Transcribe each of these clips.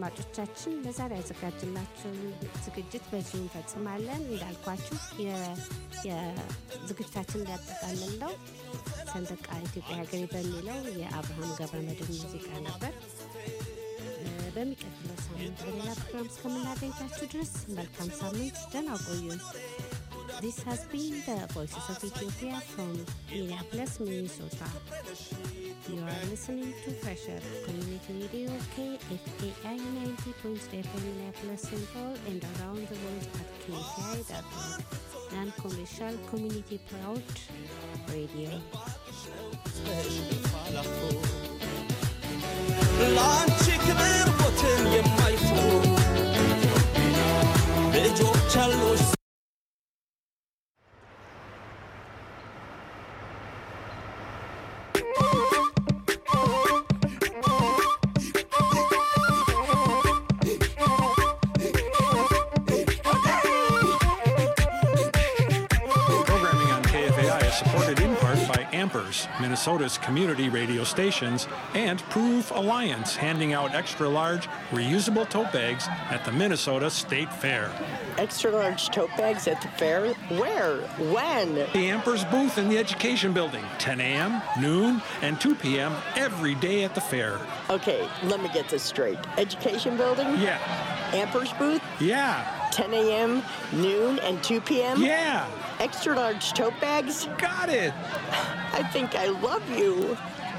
አድማጮቻችን ለዛሬ ያዘጋጅላችሁን ዝግጅት በዚሁ እንፈጽማለን። እንዳልኳችሁ የዝግጅታችን ሊያጠቃልለው ሰንደቃ ኢትዮጵያ ሀገሬ በሚለው የአብርሃም ገብረመድህን ሙዚቃ ነበር። በሚቀጥለው ሳምንት በሌላ ፕሮግራም እስከምናገኛችሁ ድረስ መልካም ሳምንት፣ ደህና ቆዩን። This has been the Voices of Ethiopia from Minneapolis, Minnesota. You are listening to Fresher Community Radio KFAI 90.3 FM Minneapolis, St. Paul, and around the world at KFAI.org. Non-commercial community proud radio. ለአንቺ ክብር ሞትን የማይፈሩ ልጆች አሉሽ Programming on KFAI is supported in part by Ampers, Minnesota's community radio stations, and Proof Alliance, handing out extra large, reusable tote bags at the Minnesota State Fair. Extra large tote bags at the fair? Where? When? The Ampers booth in the Education Building, 10 a.m., noon, and 2 p.m. every day at the fair. Okay, let me get this straight. Education building? Yeah, Ampers booth? yeah, 10 a.m., noon, and 2 p.m.? yeah, Extra large tote bags? got it. I think I love you.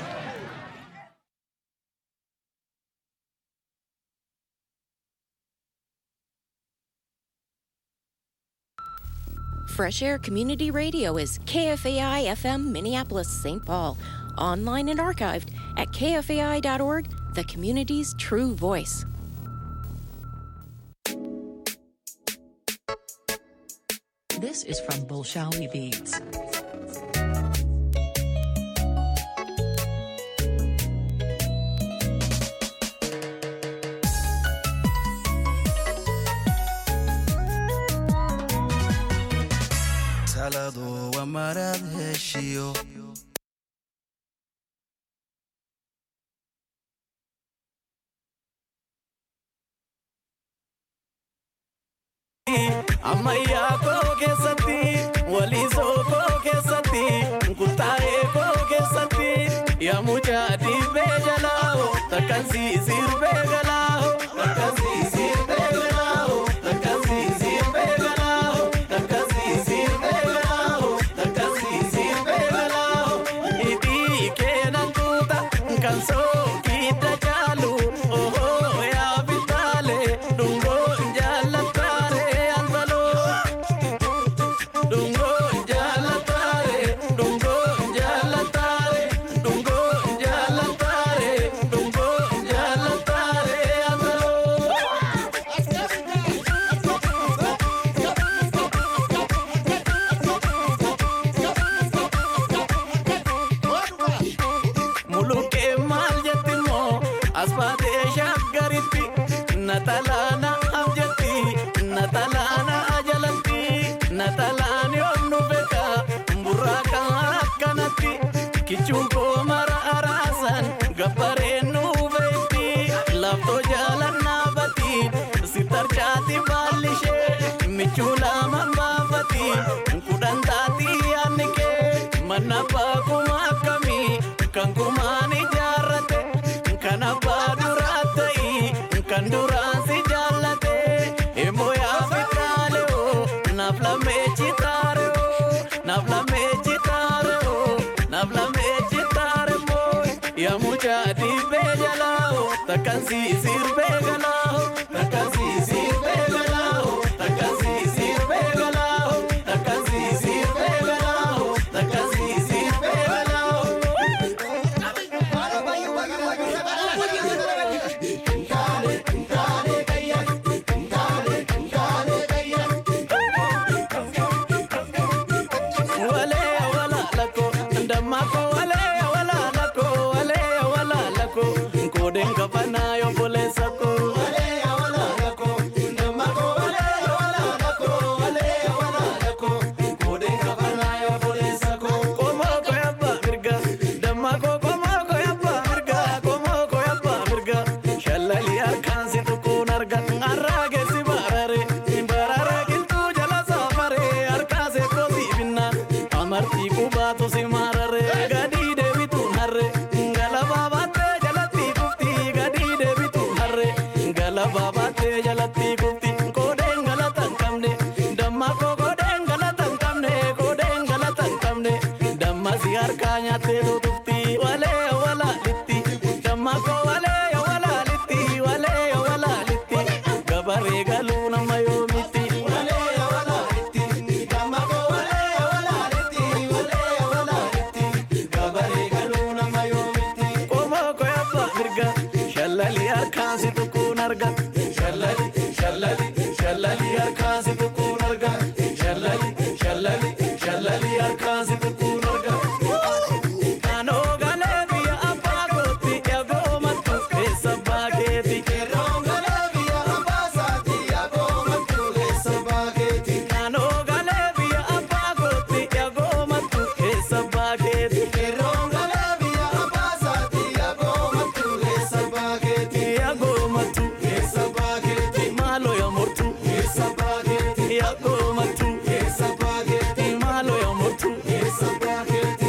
Fresh Air Community Radio is KFAI FM Minneapolis, St. Paul. Online and archived at kfai.org, the community's true voice. This is from Bolshawi Beats. taladu waa maraad heshiyo ammayyaa koo keessatti waliisoo koo keessatti kuttaa'ee koo keessatti yaamuchaa dhiibbee jalaaho takkansii sirbee galaaho takkansii sirbee galaaho takkansii sirbee galaaho takkansii sirbee galaaho takkansii sirbee galaaho hidhii keenan tuuta kan sookiidda caalu ohoo yaa bitaalee dhungoo jaallataare anbaloo dhungoo jaallataare dhungoo jaallataare dhungoo jaallataare dhungoo jaallataare anbaloo. Mulukkee maal jetti moo as baatee shaggaritti natalaana abjatti natalaana ajalatti natalaan yoonnu beeka burraaka akkanatti kichuun koo mara araasan gabbareen nu beekti laftoo jaalannaa bati sitarchaati baallishee michuu lama baafati kudhan taati yaanni kee manna baakuma akkamii kan kumaan ijaarrate kan abbaa duraa ta'i kan duraan si jaallate immoo yaa fitaalee oo naaf lamee chitaare oo naaf lamee chitaare oo naaf lamee chitaare moo yaa mucaa dhiibbee jalaa oo takkan si sirbee galaa oo takkan si sirbee galaa oo takkan si sirbee galaa oo takkan si sirbee galaa oo takkan si sirbee galaa oo. wale wala lako ndamako wale wala lako wale wala lako koden kapana yo pole sako wale wala lako ndamako wale wala lako wale wala lako koden kapana yo pole sako komo ko yabba mirga damako komo ko yabba mirga komo ko yabba mirga shallali arkan situ gabaabaatee jalatti kufti koodeen galata hin qabne damma koo koodeen galata hin qabne koodeen galata hin qabne damma si harkaa nyaattee tutufti walee walaalitti damma koo walee walaalitti walee walaalitti gabaree galuu nama yoomitti walee walaalitti damma koo walee walaalitti walee walaalitti gabaree galuu nama yoomitti qomoo koo yabba mirga shallali harkaan si tuquun arga shallali shallali shallali harkaan si tuquun arga shallali shallali shallali harkaan si tuquun arga Kanoo galee biyya abbaa kootti eegoo mattu keessa baakeeti. Kanoo galee biyya abbaa saati eegoo mattu keessa baakeeti. Kanoo galee biyya abbaa kootti eegoo mattu keessa baakeeti. Kanoo galee biyya abbaa saati eegoo mattu keessa baakeeti. Eegoo mattu keessa baakeeti. Maaloo yaa mortu keessa baakeeti. Eegoo mattu keessa baakeeti. Maaloo yaa mortu keessa baakeeti.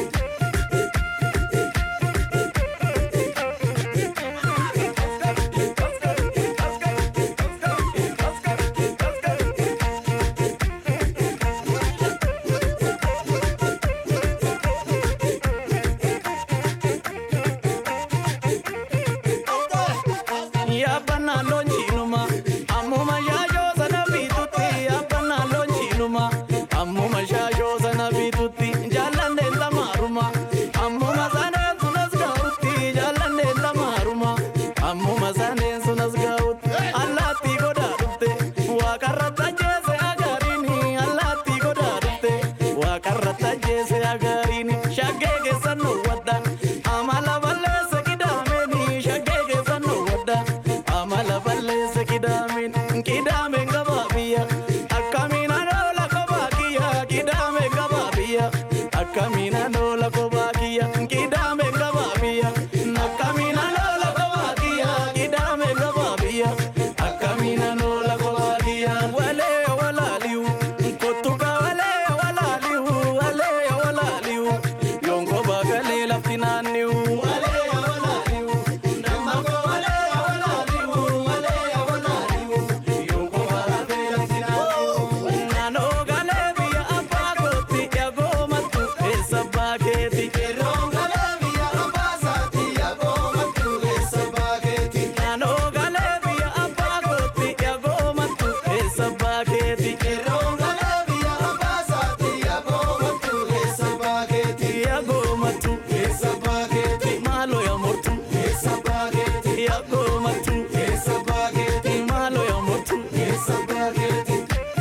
Yaabbannaa loonjiinuma ammuma shaashoo sana bitutti yaabbannaa loonjiinuma ammuma shaashoo sana bitutti jaallanneen lamaaruma ammuma saneen sunas gahutti jaallanneen lamaaruma ammuma saneen sunas gahutti allaattii godaa dhufte waaqarra tajjeese agaariini allaattii godaa dhufte waaqarra tajjeese agaariini shaggee keessan nu wadda amala balleessa qidaameni shaggee keessan nu wadda amala balleessa qidaameen qidaameen gabaa biyya akkamiin anoola kophaa kiyya qidaameen gabaa biyya akkamiin anoola kophaa kiyya qidaameen gabaa biyya akkamiin anoola kophaa kiyya qidaameen gabaa biyya akkamiin anoola kophaa kiyya walee walaaliyu kottuka walee walaaliyu walee walaaliyu yonko baagalee lafti naanniyu walee walaaliyu namako walee walaaliyu walee walaaliyu yonko baagalee lafti naanniyu naannoo galee biyya abbaa kootti eegoo mattu keessa baakeeti. Yeroo galee biyya abbaa saati eegoo mattu keessa baakeeti. Naannoo galee biyya abbaa kootti eegoo mattu keessa baakeeti. Yeroo galee biyya abbaa saati eegoo mattu keessa baakeeti. Eegoo mattu keessa baakeeti. Maaloo yaa mortu keessa baakeeti. Eegoo mattu keessa baakeeti. Maaloo yaa mortu keessa baakeeti.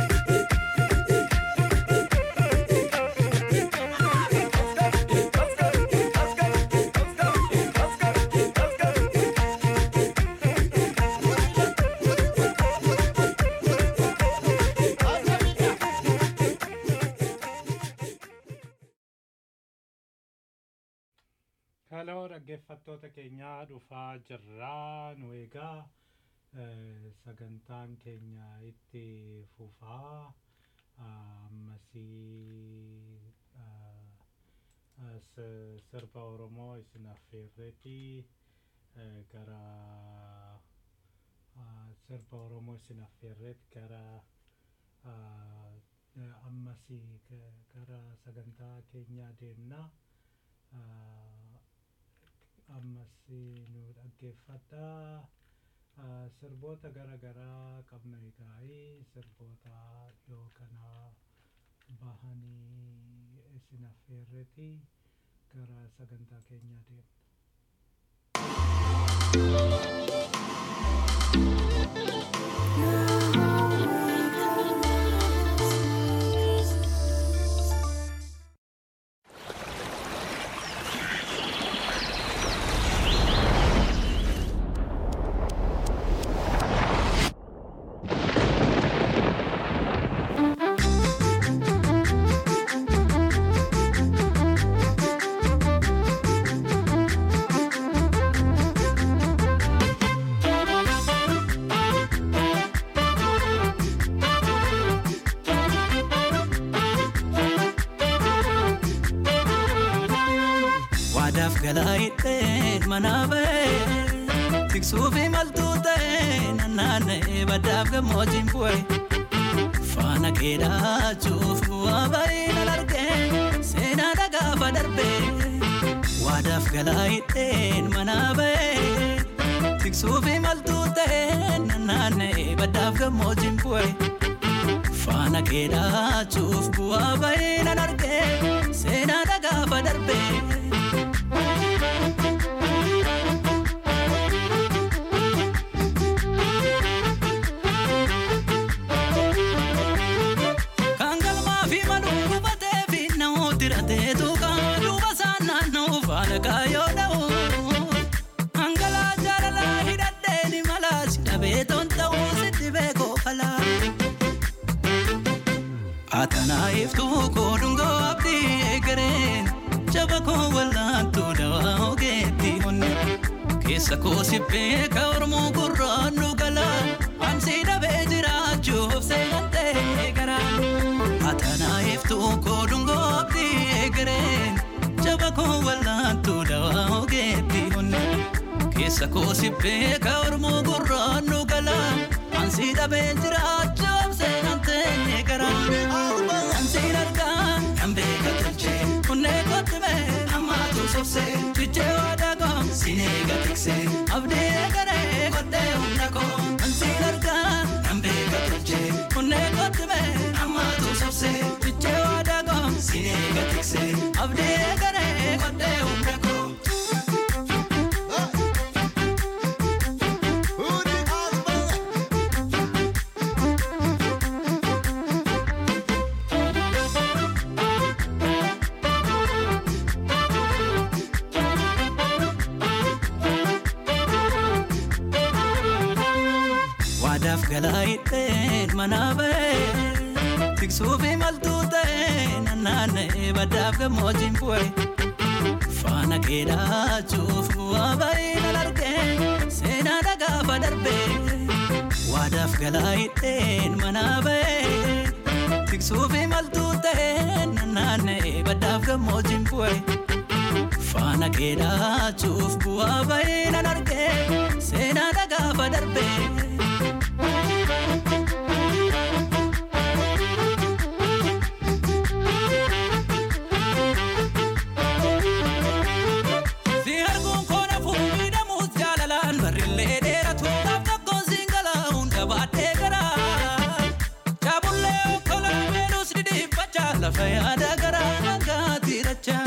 Kaloo dhaggeeffattoota keenyaa dhufaa jirraa nu egaa eh, sagantaan keenya itti fufaa ammasii ah, ah, s- sirba Oromoo isin affeerreeti eh, gara ah, sirba Oromoo isin affeerreet gara ah, eh, ammasii ga- gara sagantaa keenyaa deemnaa. Ah, ammas nu dhaggeeffadhaa Ah, sirboota gara garaa qabna egaa'ii sirboota dhiyoo kana bahanii isin affeerreeti gara sagantaa keenyaa deemna. Waadaaf galaa hidheen manaa ba'ee tiksuufi maltuu ta'e nannaanna'ee baddaaf gammoojjiin bu'e. Faana keedaachuuf bu'aa bahii nan argee seenaa dhagaafa darbee waadaaf galaa hidheen manaa bahee tiksuufi maltuu ta'e nannaanna'ee baddaaf gammoojjiin bu'e. Faana keedaachuuf bu'aa bahii nan argee seenaa dhagaafa darbee. Kan galmaa fi maluu gubatee fi namooti rateetu kan duuba isaan naanna'u faana kaayoo dha'u. Hangalaa jaalalaa hidhadhee ni malaa si dhabee toon ta'uu sitti beekoo falaa. Atanaa iftuu koo dhungoo abdii eegareen jaba koo wallaantuu dawaa ogeetti onne. Keessa koo sibbee ka ormoo gurraan nu gala ansi dhabee jiraachuuf seenantee gara. Atanaa iftuu koo dhungoo abdii eegareen jaba koo wallaantuu dawaa ogeetti onne. Keessa koo sibbee ka ormoo gurraan nu gala ansi dhabee jiraachuuf seenantee gara. Ansi argaa kan beeka tolchee kunnee kotti mee ammaatu sobsee fichee waadaa koo sinee gatiksee abdii eegaree kottee humna koo. Ansi argaa kan beeka tolchee kunnee kotti mee ammaatu sobsee fichee waadaa koo sinee gatiksee abdii eegaree kottee humna koo. Waadaaf galaa hidheen manaa bahee tiksuufi maltuu ta'e nannaanna'ee baddaaf gammoojjiin bu'e. Faana keedaachuuf bu'aa bahii nan argee seenaa dhagaafa darbee. Waadaaf galaa hidheen manaa bahee tiksuufi maltuu ta'e nannaanna'ee baddaaf gammoojjiin bu'e. Faana keedaachuuf bu'aa bahii nan argee seenaa dhagaafa darbee. Si arguun koona fuudhii dhamuus jaalalaan barrillee dheeratu naaf tokkoon siin galaa hunda baadhee garaa. Chaabullee okkolaa meenus dhidhiiffachaa lafa yaada garaa nagaatti rachaa.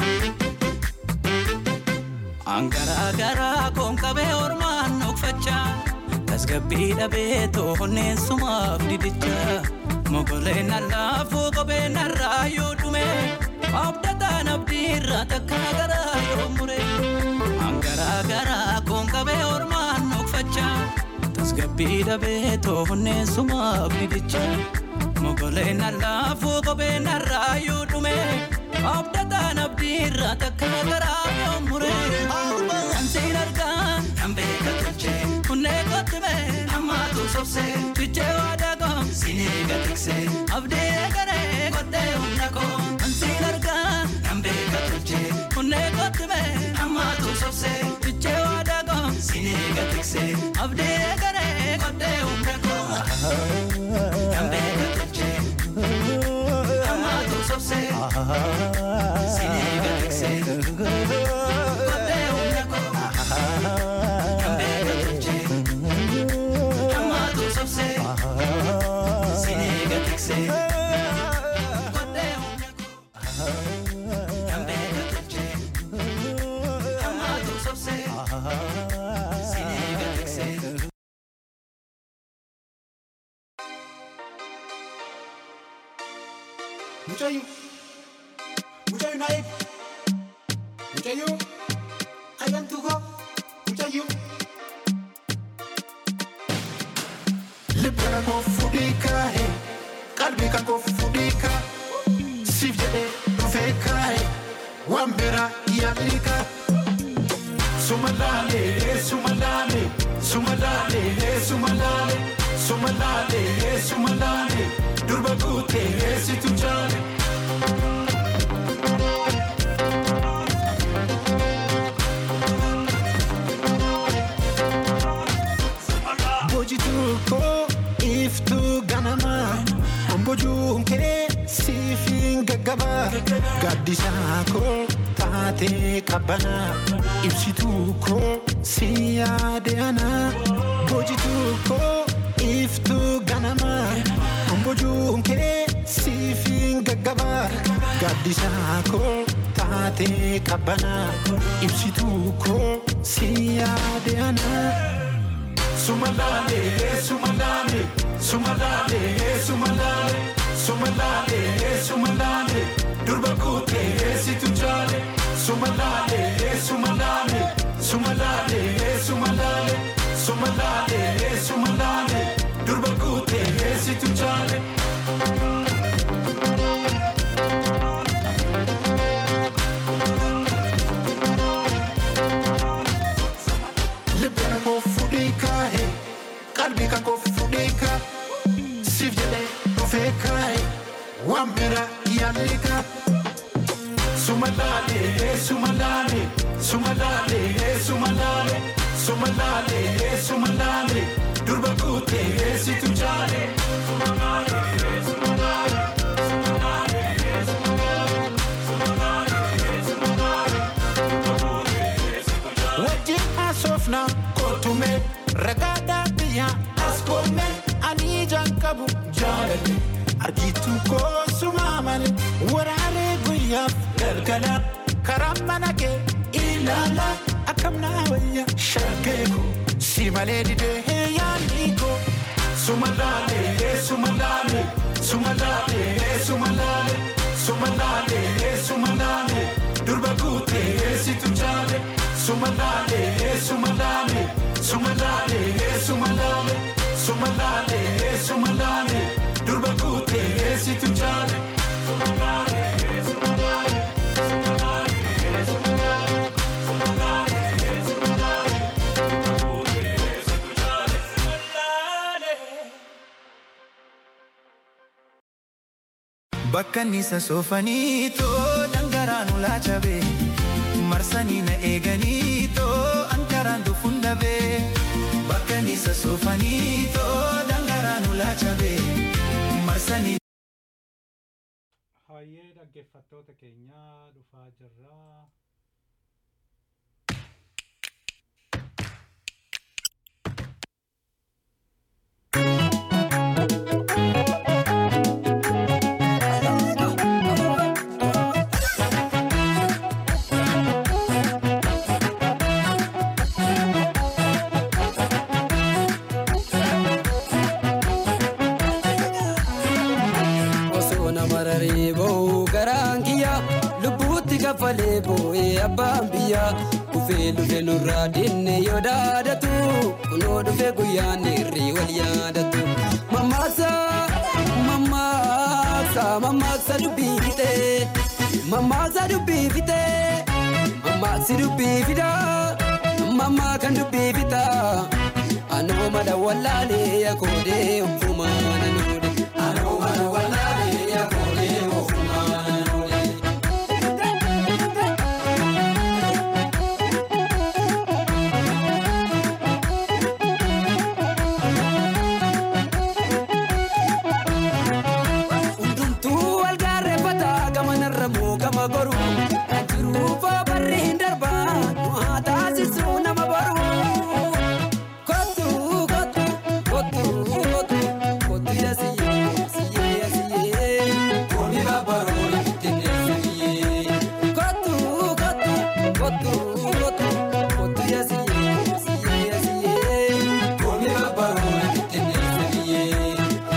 Angaraa garaa koon qabee ormaan nokfachaa. Tasgabbii dhabee toonneen sumaaf didichaa. Mogoleen allaafuu kopheen narraa yoo dhume. Abdataan abdii irraa takka garaa yoo mure. Angaraa garaa koon qabee ormaan nokfachaa. Tasgabbii dhabee toonneen sumaaf didichaa. Mogoleen allaafuu kopheen narraa yoo dhume. Abdataan abdii irraa takka garaa yoo mure. Ansiin argaa kan beeka tolchee. Kunnee kotti mee ammaatu sobsee. Fichee waadaa koo sinee gatiksee. Abdii eegaree kottee humna koo. Ansiin argaa kan beeka tolchee. Kunnee kotti mee ammaatu sobsee. Fichee waadaa koo sinee gatiksee. Abdii eegaree kottee humna koo. Kan beeka tolchee. Ammaatu sobsee. Sinee gatiksee. Kottee humna koo. Kan beeka tolchee. Ammaatu sobsee. Sinee gatiksee. Kottee humna koo. Kan beeka tolchee. Ammaatu sobsee. Sinee gatiksee. Muchayu. Muchayu naik. Muchayu. Ayam tugo. Muchayu. Libbana koo fudhii kaa'e. Qalbii kan koo fudhii kaa'e. Siif jedhee dhufee kaa'e. Waan biraa yaalii kaa'e. Suma laalee, suma laalee, suma laalee, suma laalee, suma laalee, suma laalee, durba guutee situ jaale. Ambojuun kee siifin gaggaba gaddisaa koo taatee qabbana ibsituu koo si yaade ana bojituu koo iftuu ganama Ambojuun kee siifin gaggaba gaddisaa koo taatee qabbana ibsituu koo si yaade ana. Sumalale, sumalale, sumalale, sumalale, sumalale, sumalale, durba kute si tu jale. Sumalale, sumalale, sumalale, sumalale, sumalale, sumalale, durba kute si tu jale. Libbeen koo fuudhee kaa'e qalbii kan koo fuudhee kaa'e siif jedhee dhufee kaa'e waan bira yaallee kaa'e. Sumalaalee sumalaalee sumalaalee sumalaalee sumalaalee sumalaalee durba kuutee situ jaalee. wajjin haasofna kootume ragaadaa biyya as koome ani ijaan qabu jaalale argitu koosuma male waraanee guyyaaf galgala karaa mana kee ilaala akkam naa wayya shaggee koo si malee didee yaadni koo sumalaalee sumalaalee sumalaalee sumalaalee sumalaalee sumalaalee durba kuutee situ jaalee. Sumalale, sumalale, sumalale, sumalale, sumalale, sumalale, durba kute si tu jale. Bakka nisa soofanii too dhangaraan ulaa cabee marsanii na eeganii too ankaraan dhufuun dhabee bakka nisa soofanii too dhangaraan ulaa cabee marsanii. Hayyee dhaggeeffattoota keenyaa dhufaa jirraa. osoo nama raree ba'u garaan kiyya lubbuutti kaffalee boo'ee abbaan biyya dhufee dhufe nurraa dinne yoo daadatu kunoo dhufe guyyaan irrii wal yaadatu mammaaksa mammaaksa mammaaksa dubbii fixee mammaaksa dubbii fixee mammaaksi dubbii fidaa mammaa kan dubbii fitaa anoo mala wallaalee yakoodee hunfumaa nanuudhe anoo mala wallaalee yakoodee hunfumaa nanuudhe. hundumtuu wal gaarreeffata gama narra moo gama goru jiruufa barri hin darba du'aa taasisuu nama boru kottu kottu kottu kottu kottu ija siyyee siyyee siyyee kooni babbaroo dindeessa biyyee kottu kottu kottu kottu kottu ija siyyee siyyee siyyee kooni babbaroo dindeessa biyyee.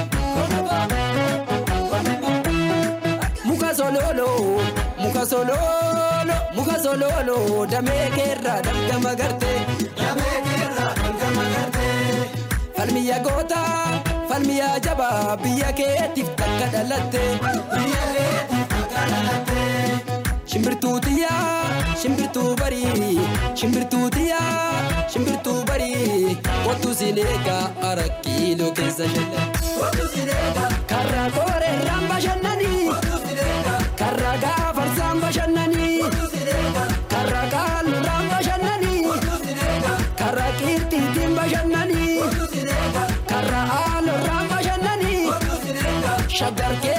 muka sololo muka sololo muka sololo damee keerra dalgama garte damee keerra dalgama garte falmiya goota falmiya jaba biyya keetiif takka dhalatte biyya keetiif takka dhalatte shimbirtuu tiyyaa shimbirtuu barii shimbirtuu tiyyaa shimbirtuu barii kottu sineega arakkiiloo keessa shalla kottu sineega karra koorerraan bashannanii karra gaafarsaan bashannanii karra kaalurraan bashannanii karra qirxiitiin bashannanii karra aalurraan bashannanii shaggar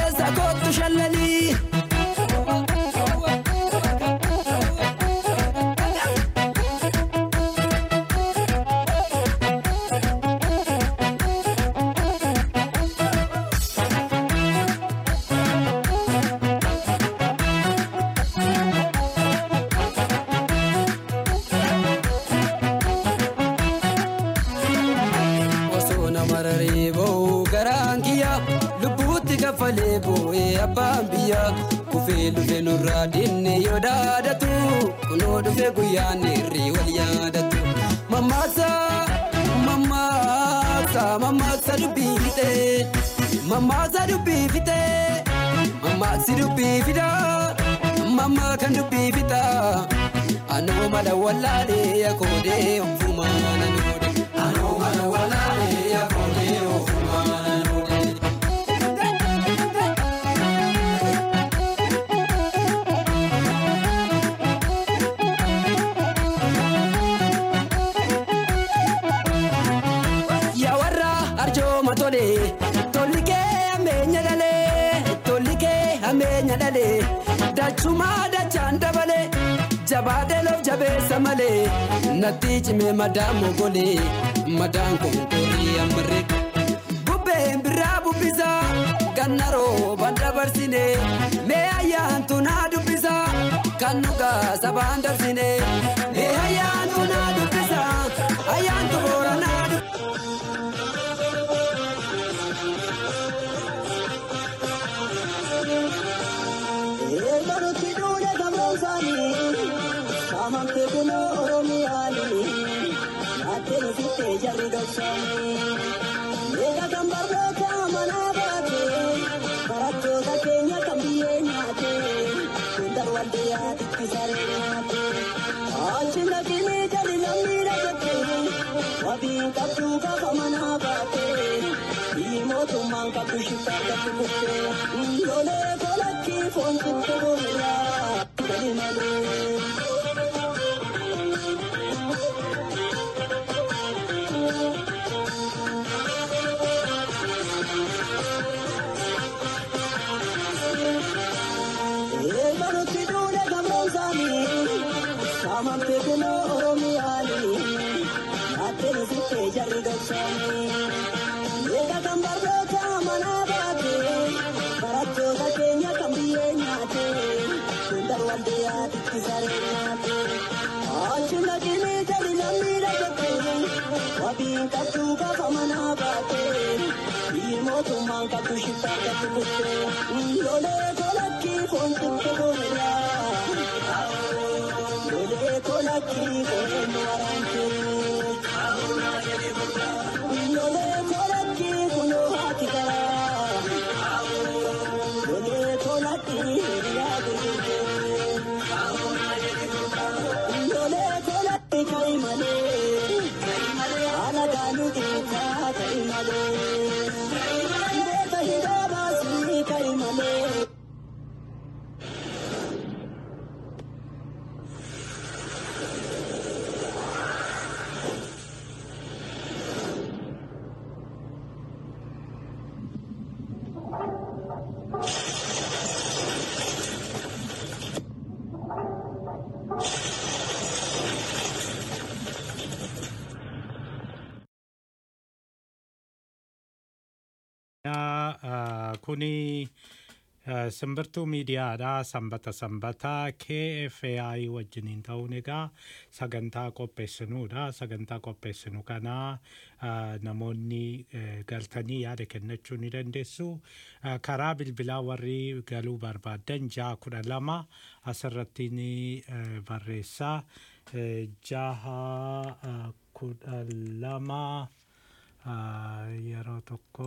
kaffalee boo'ee abbaan biyyaa kufee dhufe nurraa dinne yoo daadatu kunoo dhufe guyyaan irrii wal yaadatu mammaaksa mammaaksa mammaaksa dubbii fixee mammaaksa dubbii fixee mammaaksi dubbii fidaa mammaa kan dubbii fitaa anoo mala wallaalee yakoodee ofumaa nanoode anoo mala wallaalee yakoodee ofumaa nanoode. yaa warra arjooma tole tolli kee hammeenya dhalee tolli kee hammeenya dhalee dachumaa dachaan dabale jabaadee loof jabeessa malee natti cimee madaan mogolee madaan konkolii ammarre bubbeen biraa bubbisa ganna rooba dabarsine mee ayyaantu naa dubbisa kan nugaa sabaan darsine mee ayyaantu naa dubbisa ayyaantu boora naa dubbisa. Eegalutti duudhe gamoosanii saamamte kunoo Oromiyaanii naattee fittee jarri dhoksanii eega kan barnoota manaa baate barattoota keenya kan biyyee nyaate hundar walde yaaditti saree nyaate achi naqinii jali lammii dhagatte wabii qabduu gaafa manaa baate biyyi mootummaan qabdu shiftaa qabdu kutte lolee kolakki foon sitte boolla gali malee. Eegalutti duudhe gamoosanii saamamte kunoo Oromiyaanii naattee fittee jarri dhoksanii eega kan barnoota manaa baate barattoota keenya kan biyyee nyaate hundar walde yaaditti saree nyaate achi naqinii jali lammii dhagatte wabii qabduu gaafa manaa baate biyyi mootummaan qabdu shiftaa qabdu kutte lolee kolakki foon sitte boolla lolee kolakki foon waraante lolee kolakki kunoo haati garaa lolee kolakki hiriyaa gurgurdee lolee kolakki ka'i malee haala gaanii dhiitaa ka'i malee beeka hidhaa baasii ka'i malee. Ah, kuni ah, simbirtuu miidiyaadha sanbata sanbataa KFAI wajjiniin ta'uun egaa sagantaa qopheessinuudha sagantaa qopheessinu kana ah, namoonni eh, galtanii yaada kennachuu ni dandeessu Ah, karaa bilbilaa warri galuu barbaadan jaha kudha lama asirratti ni eh, barreessaa Eh, jaha ah, kudha lama ah, yeroo tokko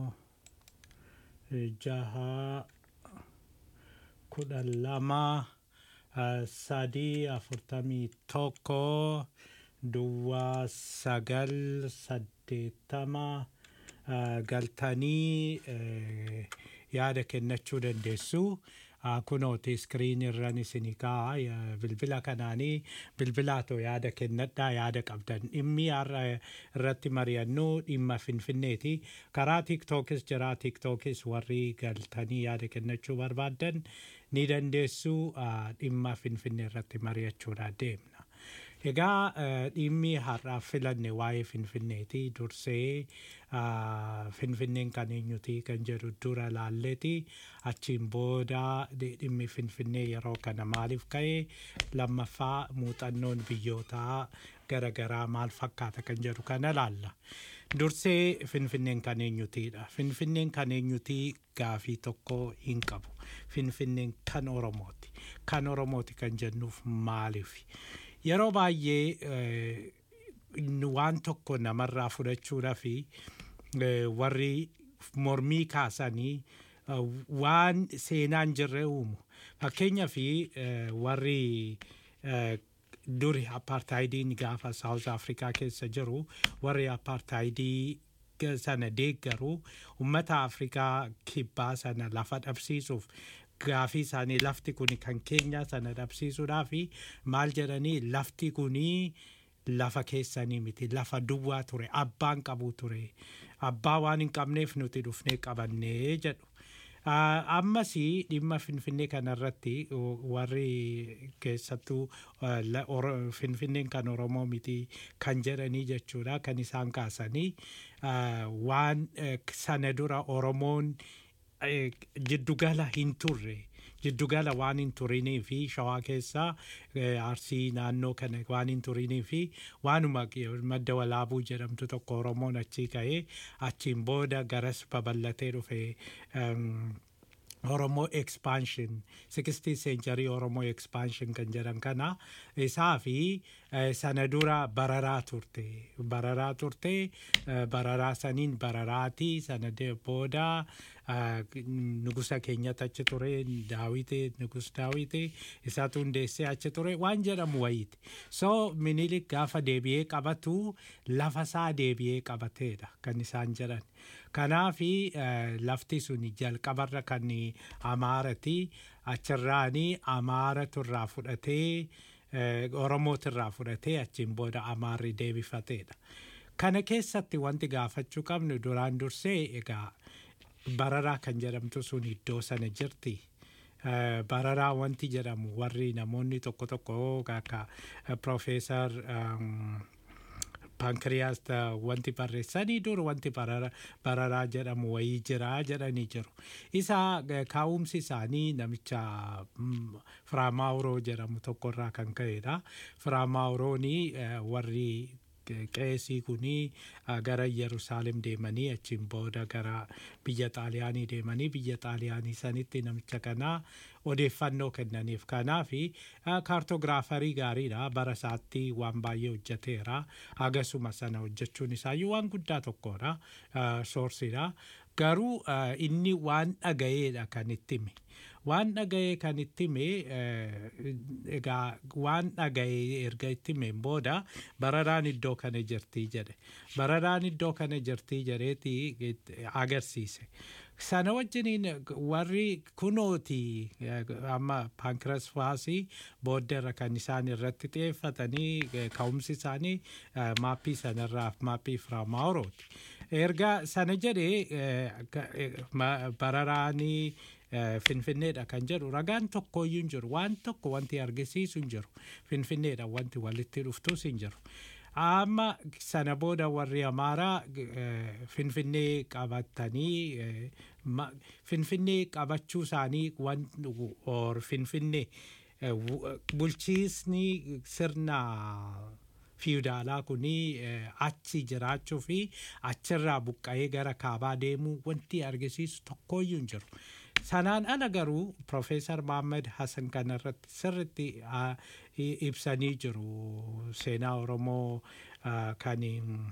eh, jaha kudha lama ah, sadii afurtamii tokko duwwaa sagal saddeettama ah, galtanii eh, yaada kennachuu dandeessu. Ah, kunooti iskiriin irran isinii kaa'a Ya- bilbila kanaanii bilbilaatoo yaada kennadhaa yaada qabdan dhimmi har'a irratti mari'annu dhimma finfinneeti karaa tiiktookis jira tiiktookis warri galtanii yaada kennachuu barbaaddan ni dandeessu ah, dhimma finfinnee irratti mari'achuudha deemna Egaa eh, dhimmi har'aaf filanne waa'ee Finfinneeti. Dursee ah, Finfinneen kan eenyuti kan jedhu dura laalleeti. Achiin booda dhi- dhimmi Finfinnee yeroo kana maaliif ka'e lammaffaa muuxannoon biyyootaa garaagaraa maal fakkaata kan jedhu kana laalla. Dursee Finfinneen kan eenyutiidha. Finfinneen kan eenyutii gaafii tokko hin qabu. Finfinneen kan Oromooti. Kan Oromooti kan jennuuf maaliif? Yeroo baay'ee eh, nu waan tokko namarraa fudhachuudhaa fi eh, warri mormii kaasanii eh, waan seenaan jirre uumu. Fakkeenyaaf eh, warri eh, duri apartheidiin gaafa South Afrikaa keessa jiru warri apartheidii sana deeggaru ummata Afrikaa kibbaa sana lafa dhabsiisuuf gaafii isaanii lafti kun kan keenya sana dhabsiisuudhaa fi maal jedhanii lafti kunii lafa keessanii miti lafa duwwaa ture abbaan qabu ture abbaa waan hin qabneef nuti dhufnee qabannee jedhu. Ah, ammas dhimma finfinnee kanarratti o- warri keessattuu ah, la- Oro- finfinneen kan oromoo miti kan jedhanii jechuudha kan isaan kaasanii ah, waan eh, sana dura oromoon eh, jiddugala hin turre jiddugala waan hin turinii fi shawaa keessaa eh, arsii naannoo kana waan hin turinii fi waanuma madda walaabuu jedhamtu tokko oromoon achii ka'ee achiin booda garas babal'atee dhufe um, Oromoo expansion 60 century Oromoo expansion kan jedhan kana isaa fi eh, sana dura bararaa turte bararaa turte eh, bararaa saniin bararaati sana de- booda eh, nugusa keenyatti achi ture daawite nugus daawite isaatu hundeessee achi ture waan jedhamu wayiiti so minilik gaafa deebi'ee qabatu lafa isaa deebi'ee qabateedha kan isaan jedhan kanaafi eh, lafti sun jalqabarra kan amaarati achirraani amaaratu irraa fudhatee eh, oromootu irraa fudhatee achiin booda amaarri deebifateedha kana keessatti wanti gaafachuu qabnu duraan dursee egaa bararaa kan jedhamtu sun iddoo sana jirti. Eh, bararaa wanti jedhamu warri namoonni tokko tokko akka eh, Profeesar um, Pankiriyaas wanti barreessanii dur wanti barara- bararaa jedhamu wayii jira jedhanii jiru. Isa eh, kaa'umsi isaanii namicha mm, Firaamaawuroo jedhamu tokkorraa kan ka'edha. Firaamaawurooni warri qeesii kuni ah, gara Yerusaalem deemanii achiin booda gara biyya Xaaliyaanii deemanii biyya Xaaliyaanii sanitti namicha kana odeeffannoo kennaniif. Kanaafi ah, kaartogiraafarii gaariidha bara isaatti waan baay'ee hojjeteera. Hagasuma sana hojjechuun isaayyuu waan guddaa tokkodha. ah, Soorsiidha. Garuu ah, inni waan dhaga'eedha kan itti hime. Waan dhaga'ee kan itti hime eh, egaa waan dhaga'ee erga itti himeen booda bararaan iddoo kana jirtii jedhe. Bararaan iddoo kana jirtii jedheeti it- agarsiise. Sana wajjiniin warri kunooti eh, amma paankiras faasii booddeerra kan isaan irratti xiyyeeffatanii eh, ka'umsi isaanii eh, maappii sanarraa maappii firaamaawurooti. Erga sana jedhee eh, ka- eh, ma- bararaanii eh, finfinneedha kan jedhu ragaan tokkoyyuu hin jiru waan tokko wanti argisiisu hin jiru finfinneedha wanti walitti dhuftus hin jiru. Amma sana booda warri amaaraa eh, finfinnee qabatanii eh, ma- finfinnee qabachuu isaanii wan or finfinnee eh, wu- bulchiisni sirna fiudaalaa kuni eh, achi jiraachuu fi achirraa buqqa'ee gara kaabaa deemuu wanti argisiisu tokkoyyuu hin jiru. Sanaan ala garuu Profeesar Mohaammed Hassan kanarratti sirritti ah, i- ibsanii jiru seenaa Oromoo ah, kan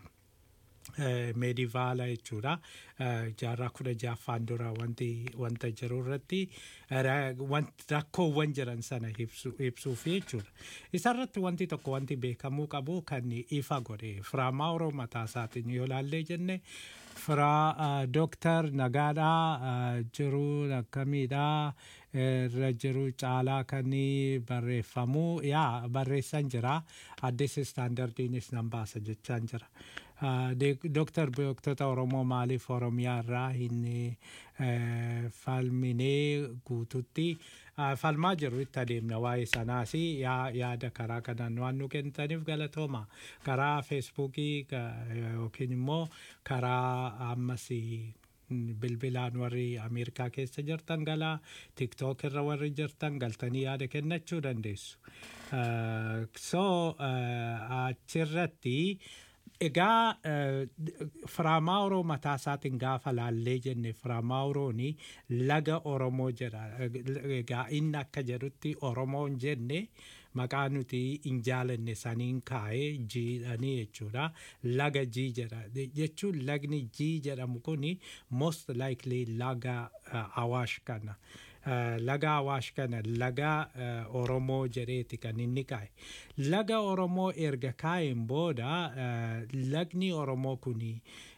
eh, meedivaala jechuudha. Eh, Jaarraa kudha jaaffaan dura wanti wanta jiru irratti eh, ra- wanti rakkoowwan jiran sana ibsu- ibsuuf jechuudha. Isarratti wanti tokko wanti beekamuu qabu kan ifa godhe Firaamaawuroo mataa isaatiin yoo laallee jenne firaa dooktar Nagaadhaa jiru akkamiidhaa irra jiru caalaa kan barreeffamu yaa barreessan jira addis istaandardiinis nan baasa jechaan jira. Dooktar beektota Oromoo maaliif Oromiyaa irraa hin falminee guututti falmaa jiru itti adeemna waa'ee sanaas yaada karaa kanaan waan nu kennitaniif galatooma karaa feesbuukii yookiin immoo karaa ammas bilbilaan warri ameerikaa keessa jirtan galaa tiktook irra warri jirtan galtanii yaada kennachuu dandeessu. so achirratti egaa firaamaawuroo mataa isaatiin gaafa laallee jenne firaamaawurooni laga oromoo jedha egaa inni akka jedhutti oromoon jenne maqaa nuti hin jaalanne saniin kaa'ee jiidhanii jechuudha laga jii jedha jechuun lagni jii jedhamu kuni most likely laga awaash kana. laga awaash kana laga oromoo jedheeti kan inni kaa'e laga oromoo erga kaa'een booda lagni oromoo kuni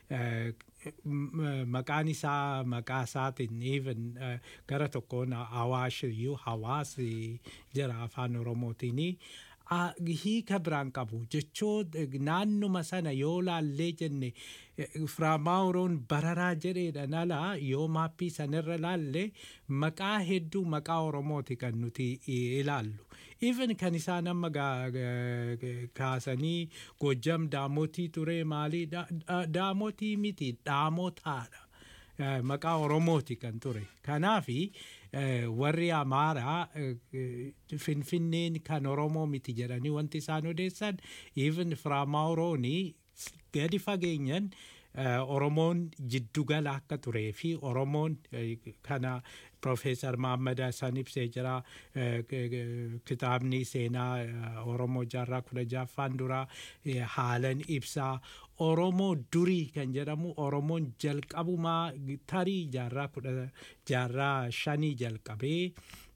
maqaan isaa maqaa isaatiin even gara tokkoon awaash iyyuu hawaasi jira afaan oromootiin hiika biraan qabu jechuun naannuma sana yoo laallee jenne firaamaawuroon bararaa jedheedhaan ala yoo maappii sanarra laalle maqaa hedduu maqaa oromooti kan nuti ilaallu. Even kan isaan amma kaasanii gojjam daamotii ture maalii daamotii miti dhaamotaadha. Maqaa oromooti kan ture. Kanaafi warri amaaraa finfinneen kan oromoo miti jedhanii wanti isaan odeessan even firaamaawurooni gadi fageenyan oromoon jiddugala akka turee fi oromoon kana Profeesar Mahammad Hassan ibsee jira kitaabni seenaa Oromoo jaarraa kudha jaaffaan dura haalan ibsaa Oromoo durii kan jedhamu Oromoon jalqabumaa tarii jaarraa kudha jaarraa shanii jalqabee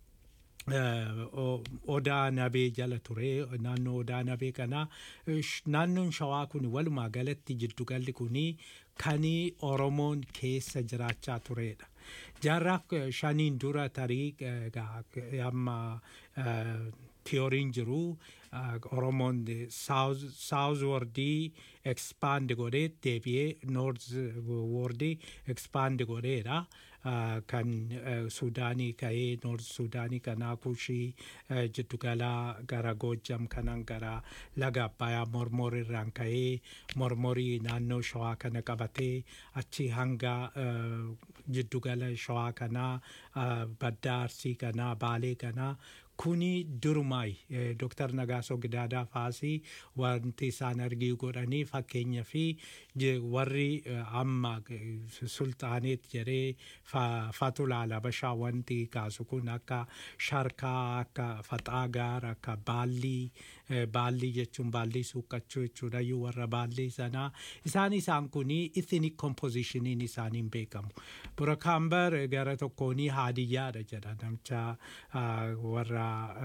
odaa nabee jala ture naannoo odaa nabee kana naannoon shawaa kun walumaa galatti jiddugalli kun kan oromoon keessa jiraachaa turedha. Jaarraa shaniin dura tarii amma tiyooriin jiru oromoon saawuz wordii ekspaand godhee deebi'ee noorz wordii ekspaand godheedha. kan suudaanii ka'ee noorz suudaanii kanaa kushii jiddugalaa gara goojjam kanan gara laga abbayaa mormor irraan ka'ee mormorii naannoo shawaa kana qabatee achi hanga jiddugala shawaa kanaa baddaa arsii kanaa baalee kanaa kuni durumaayi Dr. Nagaasoo Gidaadaa faasii wanti isaan argii godhanii fakkeenya fi warri amma sultaaneet jedhee fatulaala bashaa wanti kaasu kun akka sharkaa akka faxaagaar akka baallii baallii jechuun baallii suuqqachuu jechuudha iyyuu warra baallii sanaa isaan isaan kuni ethnic compositionin isaaniin beekamu. Burakaambar gara tokkoonii haadiyyaadha jedha namicha warra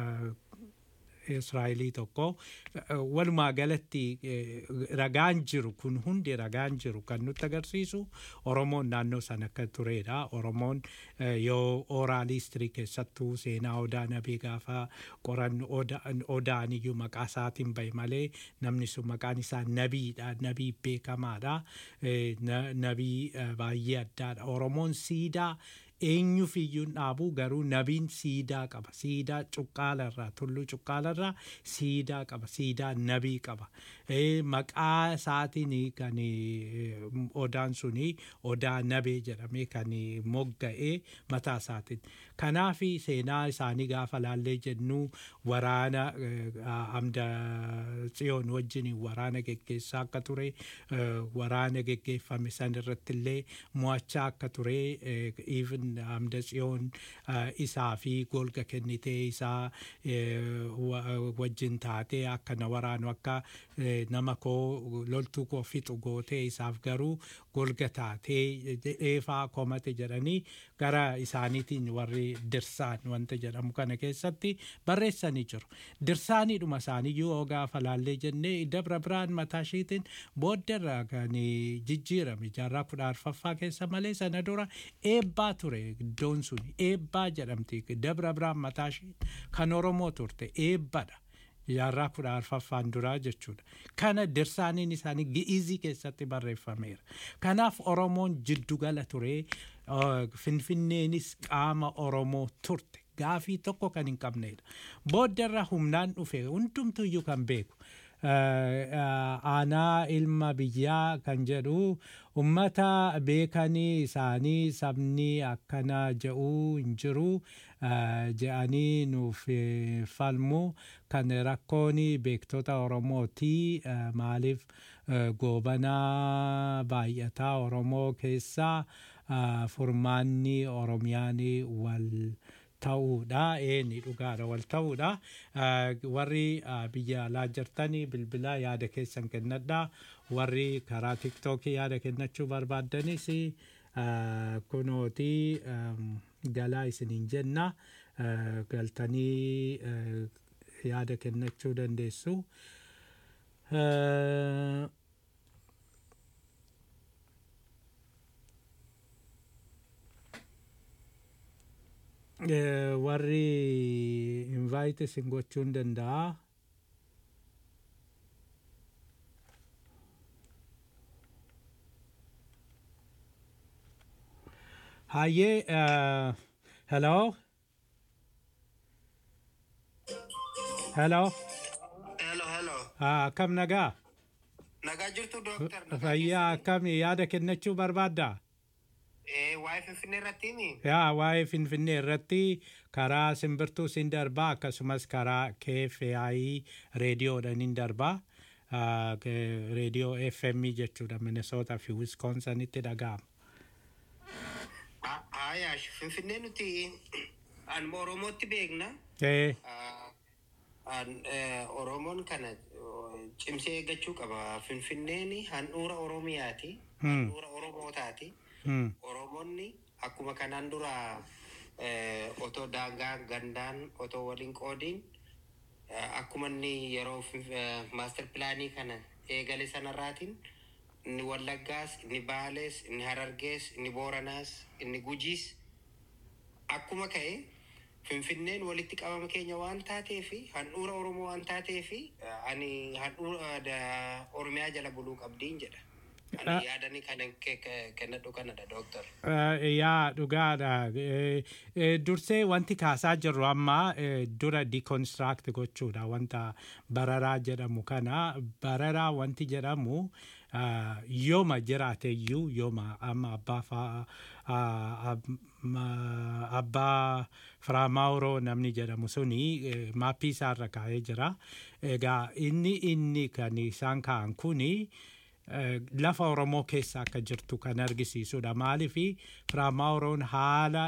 Israa'elii tokko walumaa galatti ragaan jiru kun hundi ragaan jiru kan nutti agarsiisu Oromoon naannoo sana akka turedha. Oromoon yoo ooraalistirii keessattuu seenaa odaa nabii gaafa qoran odaan iyyuu maqaa isaatiin bahe malee namni sun maqaan isaa nabiidha. Nabii beekamaadha. Nabii baay'ee addaadha. Oromoon siidaa eenyuuf iyyuu dhaabuu garuu nabiin siidaa qaba siidaa cuqqaalarraa tulluu cuqqaalarraa siidaa qaba siidaa nabii qaba maqaa isaatiin kan odaan suni odaa nabee jedhamee kan mogga'ee mataa isaatiin kanaaf seenaa isaanii gaafa laallee jennu waraana amda tsiyoon wajjin waraana geggeessaa akka ture waraana geggeeffame san irratti illee mo'achaa akka ture even amda tsiyoon isaa fi golga kennitee isaa wajjin taatee akka na waraanu akka nama koo loltuu koo fixu gootee isaaf garuu golga taatee dheefaa komate jedhanii gara isaaniitiin warri dirsaan wanta jedhamu kana keessatti barreessanii jiru. Dirsaaniidhuma isaaniiyyuu yoo gaafa laallee jennee dabra biraan mataa ishiitiin booddarra kan jijjiirame jaarraa kudha arfaffaa keessa malee sana dura eebbaa ture iddoon sun eebbaa jedhamti dabra biraan mataa ishii kan Oromoo turte eebbadha. jaarraa kudha arfaffaan duraa jechuudha. Kana dirsaaniin isaanii gi'izii keessatti barreeffameera. Kanaaf Oromoon jiddugala ture Finfinneenis qaama Oromoo turte. gaafii tokko kan hin qabnedha. Booddarra humnaan dhufe hundumtuyyuu kan beeku. aanaa ilma biyyaa kan jedhu ummata beekanii isaanii sabni akkana je'uu hin jiru je'anii nuuf falmu kan rakkoon beektota oromooti maaliif goobanaa baay'ataa oromoo keessaa furmaanni oromiyaan wal ta'uudha eeni dhugaadha wal ta'uudha warri biyya alaa jirtanii bilbila yaada keessan kennadha warri karaa tiktookii yaada kennachuu barbaaddanis kunooti galaa isiniin jenna galtanii yaada kennachuu dandeessu. warri invite isin gochuun danda'a. Hayyee, hello? Hello? Hello, hello. Akkam nagaa? Nagaa jirtu dooktar. Fayyaa akkam yaada kennachuu barbaaddaa? waa'ee finfinnee irratti himi. yaa waa'ee finfinnee irratti karaa simbirtuu sin darbaa akkasumas karaa KFI reediyoodhaan hin darbaa reediyoo FM jechuudha Minnesota fi Wisconsinitti dhaga'ama. Ayaash finfinnee nuti anuma Oromootti beekna. Oromoon kana cimsee eeggachuu qaba. Finfinneen handhuura Oromiyaati. Handhuura Oromootaati. Oromoonni akkuma kanaan dura otoo daangaa gandaan otoo waliin qoodiin akkuma inni yeroo maaster pilaanii kana eegale sanarraatiin inni Wallaggaas, inni Baalees, inni Harargees, inni Booranaas, inni Gujiis akkuma ka'e Finfinneen walitti qabama keenya waan taateef handhuura Oromoo waan taateef ani handhuura Oromiyaa jala buluu qabdiin jedha. Ani yaadanii kana kennadhu kanadha dooktar. Yaa dhugaadha. Dursee wanti kaasaa jirru amma dura deconstruct gochuudha wanta bararaa jedhamu kana bararaa wanti jedhamu yooma jiraateyyuu yooma amma abbaa fa'aa abbaa firaamaawuroo namni jedhamu suni maappii isaarra kaa'ee jira. Egaa inni inni kan isaan kaa'an kuni. lafa Oromoo keessa akka jirtu kan argisiisudha. Maaliif firaamaawuroon haala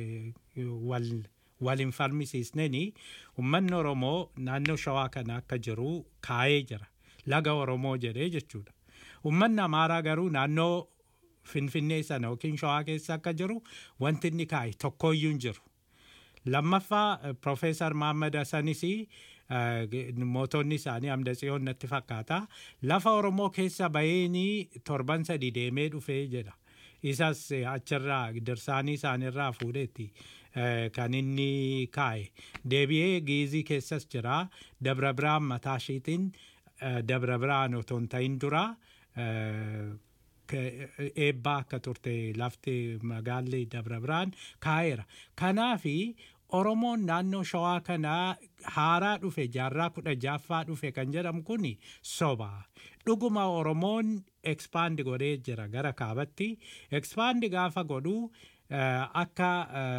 wal hin falmisiisneen uummanni Oromoo naannoo Shawaa kana akka jiru kaa'ee jira. Laga Oromoo jedhee jechuudha. Uummanni Amaaraa garuu naannoo Finfinnee sana yookiin Shawaa keessa akka jiru wanti inni kaa'e tokkoyyuu hin jiru. Lammaffaa Profeesar Mahammad Hassanis mootonni isaanii hamda tsiyoon natti fakkaata. Lafa Oromoo keessa baheenii torban sadi deemee dhufee jedha. Isas achirraa dirsaanii isaaniirraa fuudheetti kan inni kaa'e. Deebi'ee giizii keessas jira. Dabra biraan mataa ishiitiin dabra biraan otoo hin ta'in dura eebbaa akka turte lafti magaalli dabra biraan kaa'eera. Kanaafi Oromoon naannoo shawaa kanaa haaraa dhufe jaarraa kudha jaaffaa dhufe kan jedhamu kun soba. Dhuguma Oromoon ekspaandi godhee jira gara kaabatti. Ekspaandi gaafa godhu akka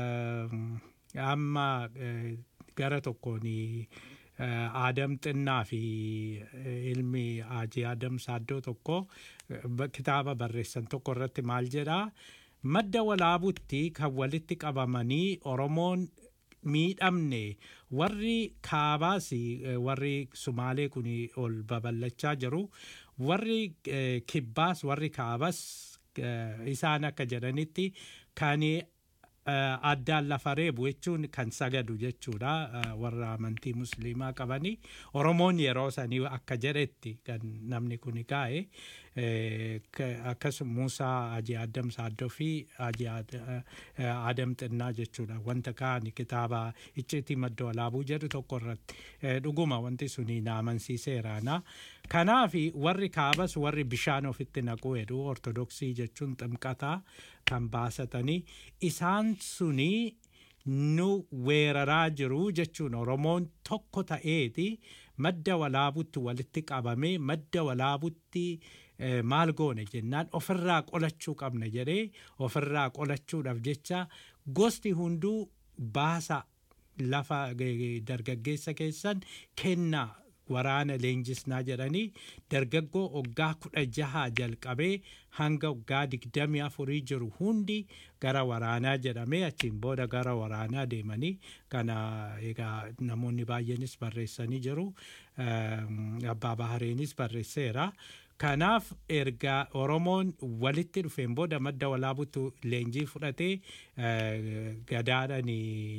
amma gara tokkoon Aadam Xinnaa fi ilmi Haajii Aadam Saaddoo tokko kitaaba barreessan tokko irratti maal jedhaa madda walaabutti kan walitti qabamanii Oromoon miidhamne warri kaabaas warri sumaalee kun ol babal'achaa jiru warri kibbaas warri kaabas isaan akka jedhanitti kan addaan lafa reebu jechuun kan sagadu jechuudha warra amantii musliimaa qabanii oromoon yeroo sanii akka jedhetti kan namni kun kaa'e akkasuma Muusaa Hajii Adam Saaddoo fi Hajii Adam Xinnaa jechuudha wanta kaa'ani kitaaba icciitii madda walaabuu jedhu tokko irratti dhuguma wanti suni na amansiiseeraana. Kanaaf warri kaabas warri bishaan ofitti naquu jedhu ortodoksii jechuun ximqataa kan baasatanii isaan suni nu weeraraa jiru jechuun oromoon tokko ta'eeti madda walaabutti walitti qabamee madda walaabutti eh, maal goone jennaan ofirraa qolachuu qabna jedhee ofirraa qolachuudhaaf jecha gosti hunduu baasa lafa eh, dargaggeessa keessan kennaa waraana leenjisnaa jedhanii dargaggoo waggaa kudha jahaa jalqabee hanga waggaa digdamii afurii jiru hundi gara waraanaa jedhamee achiin booda gara waraanaa deemanii kana egaa namoonni baay'eenis barreessanii jiru Ehm, abbaa bahareenis barreesseera kanaaf erga oromoon walitti dhufeen booda madda walaabutu leenjii fudhatee eh, gadaadhaan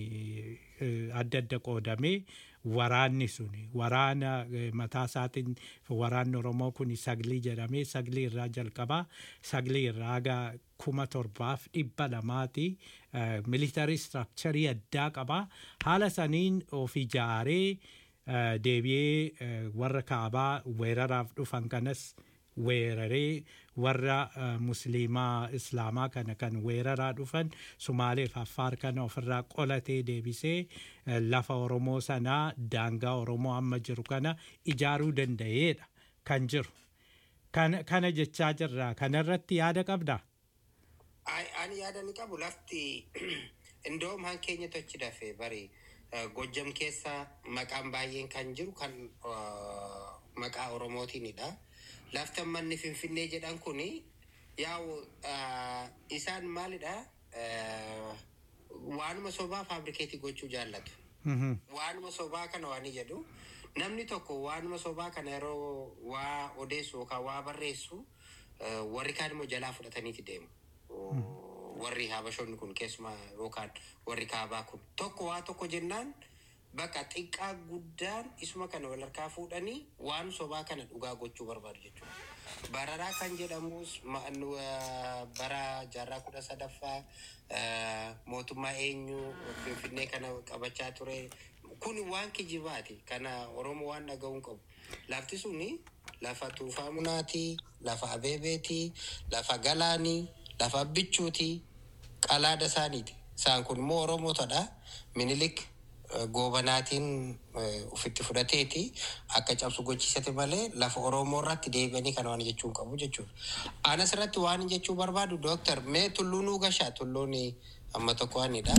eh, adda adda qoodamee waraanni suni waraana eh, mataa isaatiin waraanni oromoo kun saglii jedhamee saglii irraa jalqabaa saglii irraa haga kuma torbaaf dhibba lamaati militarii istiraakcharii addaa qabaa haala saniin of ijaaree eh, deebi'ee eh, warra kaabaa weeraraaf dhufan kanas weeraree warra eh, musliimaa islaamaa kana kan weeraraa dhufan sumaaleef affaar kana ofirraa qolatee deebisee eh, lafa oromoo sanaa daangaa oromoo amma jiru kana ijaaruu danda'eedha kan jiru kana, kana jechaa jirra kanarratti yaada qabdaa Ai- ani yaada ni qabu lafti indoom han keenya tochi dafe bari eh, gojjam keessa maqaan baay'een kan jiru kan eh, maqaa oromootiinidha lafti manni finfinnee jedhan kuni yaa'u eh, isaan maalidha eh, waanuma sobaa faabrikeetii gochuu jaallatu waanuma sobaa kana waan jedhu namni tokko waanuma sobaa kana yeroo waa odeessu yookaan waa barreessu eh, warri kaan immoo jalaa fudhataniiti deemu. warri habashonni kun keessumaa yookaan warri kaabaa kun tokko waa tokko jennaan bakka xiqqaa guddaan isuma kana wal harkaa fuudhanii waan sobaa kana dhugaa gochuu barbaadu jechuudha. Bararaa kan jedhamus ma- nu, eh, bara jaarraa kudha sadaffaa eh, mootummaa eenyu finfinnee kana qabachaa ture kun waan kijibaati kana oromoo waan dhaga'uun qabu lafti suni lafa tuufaa munaati lafa abeebeeti lafa galaanii lafa bichuuti qalaada isaaniiti isaan kun immoo oromootadha minilik eh, goobanaatiin eh, ufitti fudhateeti akka cabsu gochiisate malee lafa oromoo irratti deebi'anii kana waan jechuun qabu jechuudha. Anas irratti waan jechuu barbaadu dooktar mee tulluu nuu gashaa tulluun amma tokko waanidha.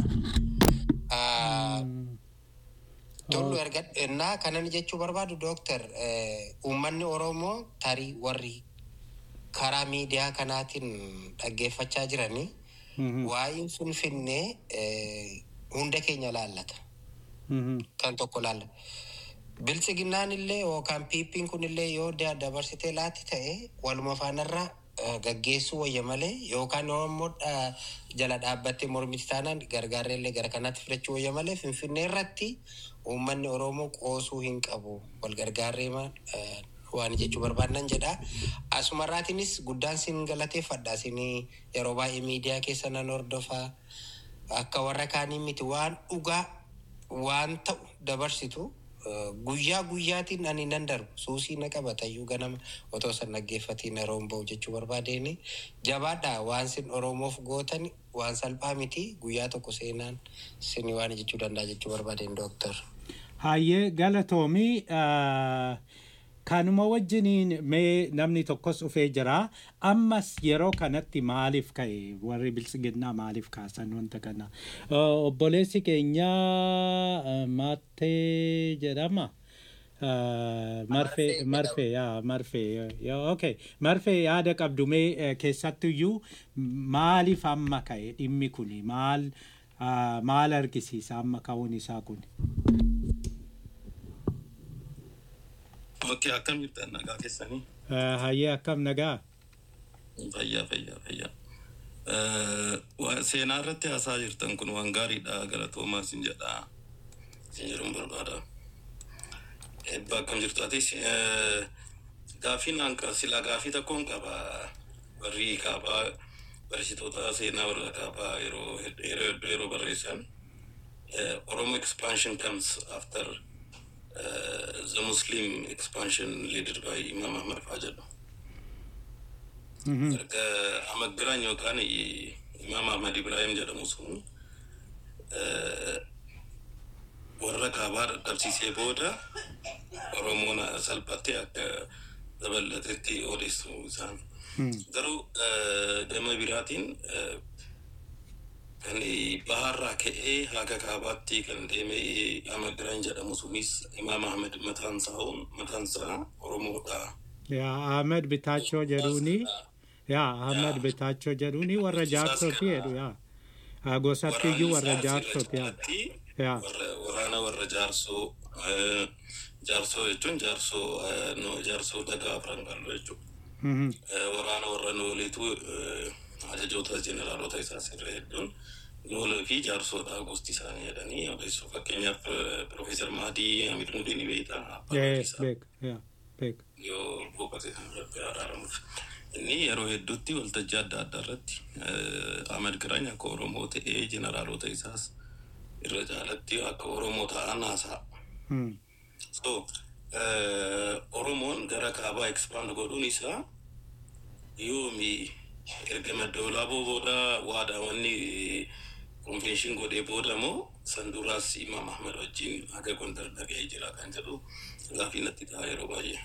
Ah, Tullu erga innaa kanan jechuu barbaadu dooktar eh, uummanni oromoo tarii warri karaa miidiyaa kanaatiin dhaggeeffachaa jiranii waa'een finfinnee eh, hunda keenya laallata. Kan tokko laallata. Bilchiginnaan illee yookaan piippiin kun illee yoo da- dabarsitee laatti ta'e waluma faanarraa eh, gaggeessuu wayya malee yookaan yoo immoo dha- jala dhaabbattee mormiti taanaan gargaarree illee gara kanaatti fudhachuu wayya malee finfinnee irratti uummanni oromoo qoosuu hin qabu wal gargaarree ma- eh, waan jechuu barbaadan jedha. Asumarraatiinis guddaan sin galateeffadha sin yeroo baay'ee miidiyaa keessa nan hordofaa akka warra kaanii miti waan dhugaa waan ta'u dabarsitu eh, guyyaa guyyaatiin ani nan darbu suusii na qabatayyuu ganama otoo san dhaggeeffatiin yeroon ba'u jechuu barbaadeen jabaadha waan sin oromoof gootan waan salphaa miti guyyaa tokko seenaan sin waan jechuu danda'a jechuu barbaadeen dooktar. Hayyee galatoomii ah, kanuma wajjiniin mee namni tokkos dhufee jira. Ammas yeroo kanatti maaliif ka'e warri bilisiginnaa maaliif kaasan wanta kana. Ah, Obboleessi keenya ah, Maattee jedhama. Ah, Marfee marfee yaa marfee yaa okay marfee yaada qabdu mee eh, keessattuyyuu maaliif amma ka'e dhimmi kuni maal ah, maal argisiisa amma ka'uun isaa kuni. Okkee akkam jirtan nagaa keessanii? Ah, Hayyee akkam nagaa? Fayyaa fayyaa fayyaa. Eh, waa- Seenaa irratti haasaa jirtan kun waan gaariidha galatoomaa sin jedha. Sin jedhuun barbaada. Eebba akkam jirtu atis eh, gaafiin hanqa silaa gaafii tokkoon qaba warri kaabaa barsiisota seenaa warra kaabaa yeroo yeroo hedduu yeroo barreessan. eh, Oromo expansion comes after uh, the Muslim expansion led by Imam Ahmad Fajr. Erga Ahmad Biraan yookaan Imam Ahmad Ibrahim jedhamu sun warra kaabaa dadhabsiisee booda oromoon salphattee akka dabalatetti odeessu isaan. Garuu gama biraatiin kan baharraa ka'ee haga kaabaatti kan deeme Ahmad Biraan jedhamu sunis Imaam Ahmed mataan isaa mataan isaa Oromoodha. yaa ahmed bitaachoo jedhuuni yaa ahmed bitaachoo jedhuuni warra jaarsoti jedhu yaa gosatti iyyuu warra jaarsoti yaa yaa Waraana warra jaarsoo jaarsoo jechuun jaarsoo no jaarsoo dagaa afran qallu jechuudha. Mhm. Waraana warra nooleetu ajajoota jeneraalota isaa sirra hedduun noolee fi jaarsoodha gosti isaanii jedhanii odeessu. Fakkeenyaaf Profeesar Mahadii Hamid Mudii ni beektaa. Ee, beek yaa beek yoo boqote irratti araaramuuf. Inni yeroo hedduutti waltajjii adda addaa irratti Ahmed Giraany akka Oromoo ta'ee jeneraalota isaas irra caalatti akka Oromoo ta'an haasa'a. Hmm. So, eh, Oromoon gara kaabaa expand godhuun isaa yoomi erga madda olaaboo booda waadaawwanni konvenshin godhee booda moo san duraas Imaam Ahmed wajjin haga gondar dhaga'ee jira kan jedhu gaafii natti ta'a yeroo baay'ee.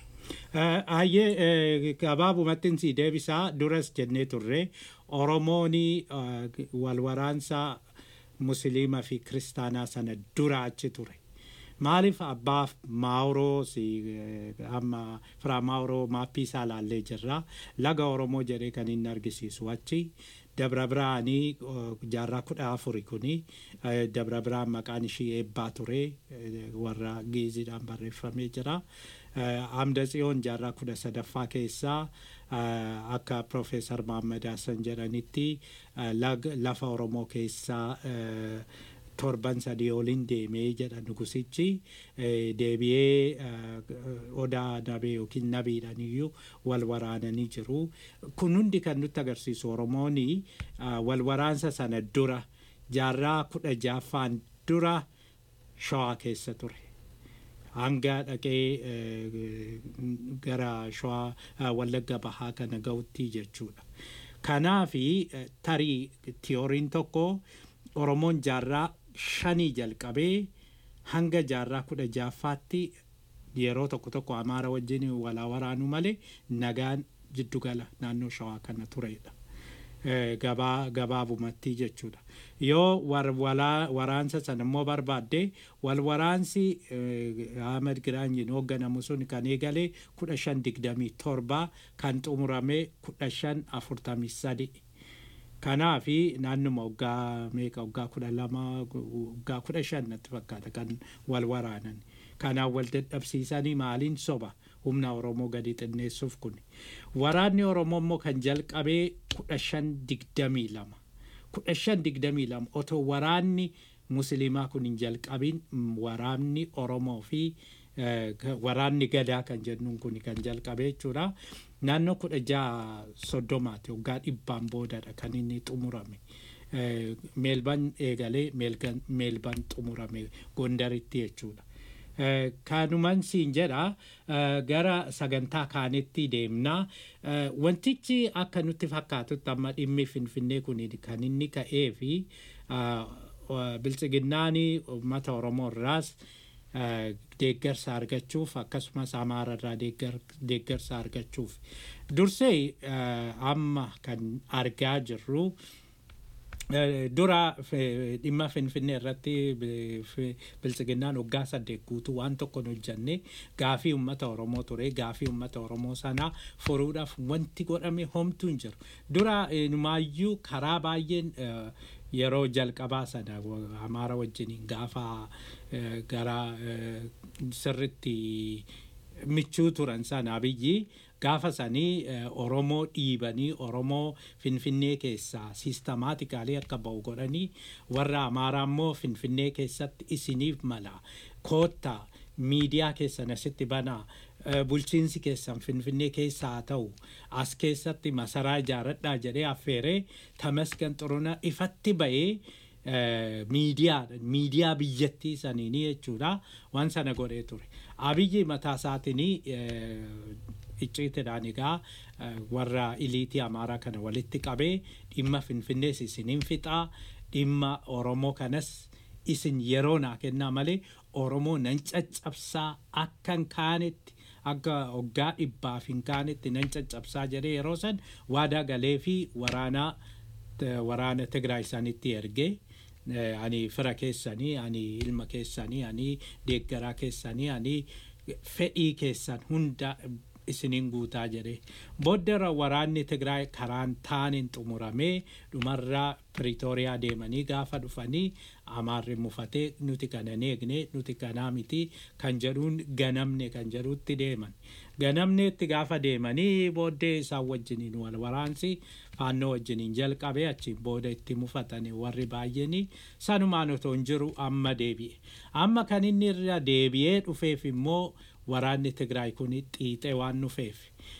Ayyee gabaabumatti si deebisaa duras jennee turre Oromoon wal waraansa musliima fi kiristaanaa sana dura achi ture. Maaliif abbaaf maawuroo si amma firaa maawuroo maappii isaa laallee jirra. Laga Oromoo jedhee kan inni argisiisu achi. Dabra biraanii jaarraa kudha afuri kuni dabra biraan maqaan ishii eebbaa ture warra geeziidhaan barreeffamee jira. Amda tsiyoon jaarraa kudha sadaffaa keessaa akka Profeesar Mahammad Hassan jedhanitti lafa Oromoo keessaa torban sadii oliin deemee jedha nugusichi deebi'ee odaa nabee yookiin nabiidhaan iyyuu wal waraananii jiru. Kun hundi kan nutti agarsiisu Oromoon wal waraansa sana dura jaarraa kudha jaaffaan dura shawaa keessa ture. Hanga dhaqee gara shawaa wallagga bahaa kana ga'utti jechuudha. Kanaafi tarii tiyooriin tokko Oromoon jaarraa shanii jalqabee hanga jaarraa kudha jaaffaatti yeroo tokko tokko Amaara wajjin walaa waraanu malee nagaan jiddugala naannoo shawaa kana turedha. Gabaa gabaabumatti jechuudha. Yoo waraansa sana immoo barbaadde wal waraansi Ahmed Giraanyiin hoogganamu sun kan eegale kudha shan digdamii torba kan xumurame kudha shan afurtamii sadi. Kanaafi naannuma waggaa meeqa waggaa kudha lama waggaa kudha shan natti fakkaata kan wal waraanan. Kanaan wal dadhabsiisanii maaliin soba humna Oromoo gadi xinneessuuf kun. Waraanni Oromoo immoo kan jalqabee kudha shan digdamii lama. Kudha shan digdamii lama otoo waraanni musliimaa kun hin jalqabin waraanni Oromoo fi waraanni gadaa kan jennuun kun kan jalqabee jechuudha. Naannoo kudha jaha soddomaati waggaa dhibbaan boodadha kan inni xumurame. Meelban eegalee meelban xumurame gondaritti jechuudha. Kanuman siin jedha gara sagantaa kaanitti deemna. Wantichi akka nutti fakkaatutti amma dhimmi finfinnee kun kan inni ka'ee fi biltsiginnaan uummata Oromoo irraas deeggarsa argachuuf akkasumas amaara irraa deeggarsa argachuuf dursee amma kan argaa jirru dura dhimma finfinnee irratti biltsiginnaan waggaa saddeet guutuu waan tokko hin hojjanne gaafii uummata oromoo ture gaafii uummata oromoo sanaa furuudhaaf wanti godhame homtuu hin jiru dura numaayyuu karaa baay'een yeroo jalqabaa sana amaara wajjiniin gaafa gara sirritti michuu turan sana abiyyi gaafa sanii oromoo dhiibanii oromoo finfinnee keessaa siistemaatikaalii akka ba'u godhanii warra amaaraa immoo finfinnee keessatti isiniif mala koottaa miidiyaa keessan asitti banaa bulchiinsi keessan finfinnee keessa haa ta'u as keessatti masaraa ijaaradhaa jedhee affeeree tamasgan xuruna ifatti ba'ee miidiyaa miidiyaa biyyattii saniini jechuudha waan sana godhee ture abiyyi mataa isaatiin icciitidhaan egaa warra iliitii amaaraa kana walitti qabee dhimma finfinnees isiniin fixaa dhimma oromoo kanas isin yeroo naa kennaa malee oromoo nan caccabsaa akkan kaanetti akka waggaa dhibbaaf hin kaanetti nan caccabsaa jedhee yeroo san waadaa galee fi waraanaa waraana Tigraay isaanitti ergee ani fira keessanii ani ilma keessanii ani deeggaraa keessanii ani fedhii keessan hunda isiniin guutaa jedhe booddara waraanni Tigraay karaan taaniin xumuramee dhumarraa Piriitooriyaa deemanii gaafa dhufanii amaarri mufatee nuti kana eegne nuti kanaa miti kan jedhuun ganamne kan jedhuutti deeman. ganamneetti gaafa deemanii booddee isaan wajjiniin wal waraansi faannoo wajjiniin jalqabee achiin booda itti mufatani warri baay'eenii sanumaan otoo hin jiru amma deebi'e amma kan inni irra deebi'ee dhufeef immoo waraanni Tigraay kun xiixee waan dhufeef.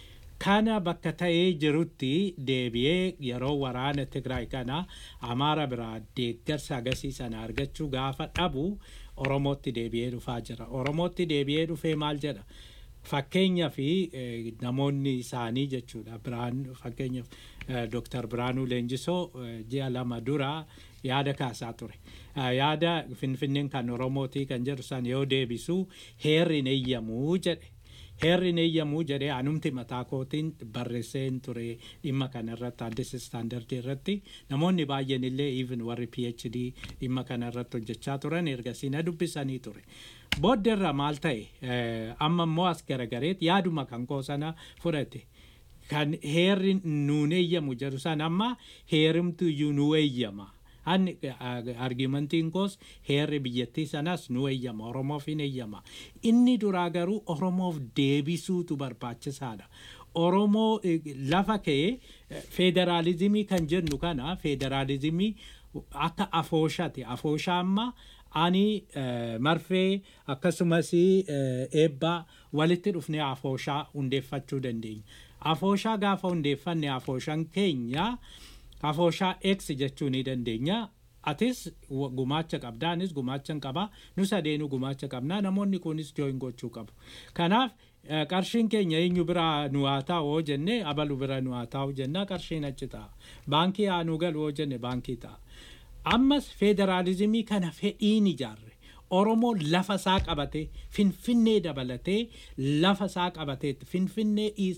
Kana bakka ta'ee jirutti deebi'ee yeroo waraana Tigraay kana Amaara biraa deeggarsa agasii sana argachuu gaafa dhabu Oromootti deebi'ee dhufaa jira. Oromootti deebi'ee dhufee maal jedha? Fakkeenyaa fi namoonni isaanii jechuudha. Biraan fakkeenyaaf Dooktar Biraanuu Leenjisoo ji'a lama dura yaada kaasaa ture. Yaada Finfinneen kan Oromootii kan jedhu san yoo deebisu heerri hin eeyyamuu jedhe. Heerri hin eeyyamuu jedhee anumti mataa kootiin barreesseen ture dhimma kana irratti addis istaandardii irratti namoonni baay'een illee even warri PhD dhimma kana irratti hojjechaa turan ergasii na dubbisanii ture. Booddeerra maal ta'e amma immoo as garagareet yaaduma kan koo sana fudhate. Kan heerri nuun eeyyamu jedhu san amma heerimtu iyyuu nu eeyyama. Hanni argimantiin koos heerri biyyattii sanas nu eeyyama Oromoof hin eeyyama. Inni duraa garuu Oromoof deebisuutu barbaachisaadha. Oromoo lafa ka'ee federaalizimii kan jennu kana federaalizimii akka afooshaati. Afooshaa amma ani marfee akkasumas eebbaa walitti dhufnee afooshaa hundeeffachuu dandeenya. Afooshaa gaafa hundeeffanne afooshaan keenya afooshaa X jechuu ni dandeenya. Atis gumaacha qabda anis gumaacha qaba nu sadeenu gumaacha qabna namoonni kunis jooyin gochuu qabu. Kanaaf qarshiin keenya eenyu biraa nu haa taa'u jenne abalu bira nu haa taa'u jenna qarshiin achi ta'a. Baankii haa nu galu jenne baankii ta'a. Ammas federaalizimii kana fedhiin ijaarre. Oromoo lafa isaa qabatee finfinnee dabalatee lafa isaa qabatee finfinnee is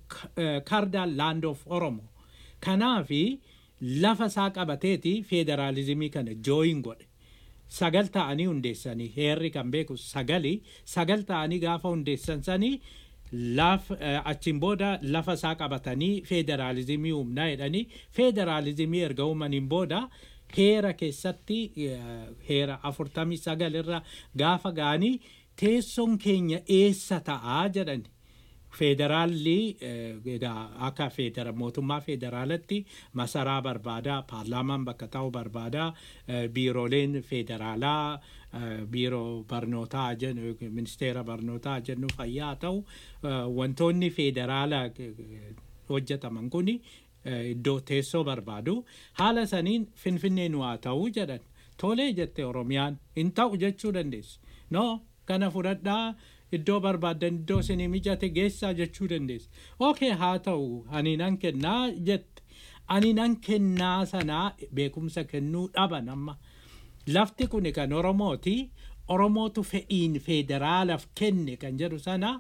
kardaan land of Oromoo. Kanaafi lafa isaa qabateeti federaalizimii kana jooyin godhe. Sagal ta'anii hundeessanii heerri kan beeku sagali sagal ta'anii gaafa hundeessan sanii laf achiin booda lafa isaa qabatanii federaalizimii humnaa jedhanii federaalizimii erga uumaniin booda heera keessatti heera afurtamii sagal irra gaafa ga'anii teessoon keenya eessa ta'aa jedhani. Federaalli akka federa mootummaa federaalatti masaraa barbaadaa paarlaamaan bakka ta'u barbaadaa biirooleen federaalaa biiroo barnootaa jennu ministeera barnootaa jennu fayyaa ta'u wantoonni federaalaa hojjetaman kuni iddoo teessoo barbaadu haala saniin finfinnee nu haa ta'uu jedhan tolee jette oromiyaan hin ta'u jechuu dandeessu no kana fudhadhaa iddoo barbaaddan iddoo isinii mijate geessaa jechuu dandeessu okay haa ta'u ani nan kennaa jette ani nan kennaa sanaa beekumsa kennuu dhaban amma lafti kun kan oromooti oromootu fe'iin federaalaaf kenne kan jedhu sana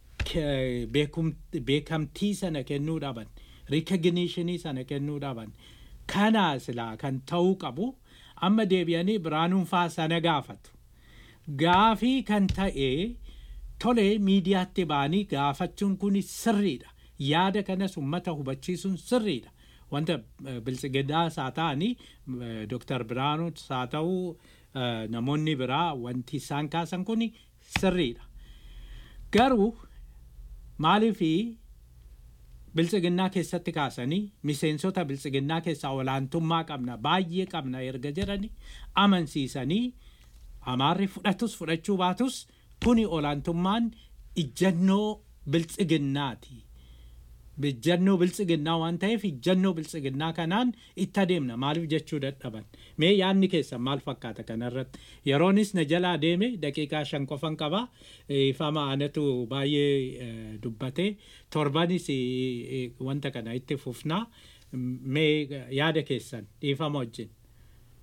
beekamtii sana kennuu dhaban. rikogniishinii sana kennuu dhaban kanaa silaa kan ta'uu qabu amma deebi'anii biraanuunfaa sana gaafatu gaafii kan ta'e tole miidiyaatti ba'anii gaafachuun kun sirriidha yaada kanas ummata hubachiisuun sirriidha wanta biltsiginnaas haa ta'anii dooktar biraanuus haa ta'uu namoonni biraa wanti isaan kaasan kun sirriidha garuu maaliifii biltsiginnaa keessatti kaasanii miseensota biltsiginnaa keessaa olaantummaa qabna baay'ee qabna erga jedhanii amansiisanii amaarri fudhatus fudhachuu baatus kuni olaantummaan ijjannoo biltsiginnaati. Ijjannoo biltsiginnaa waan ta'eef ijjannoo biltsiginnaa kanaan itti adeemna maaliif jechuu dadhaban. Mee yaadni keessan maal fakkaata kanarratti yeroonis na jalaa deeme daqiiqaa shan qofan qaba ifama anatu baay'ee dubbate torbanis wanta kana itti fufnaa mee yaada keessan dhiifama wajjin.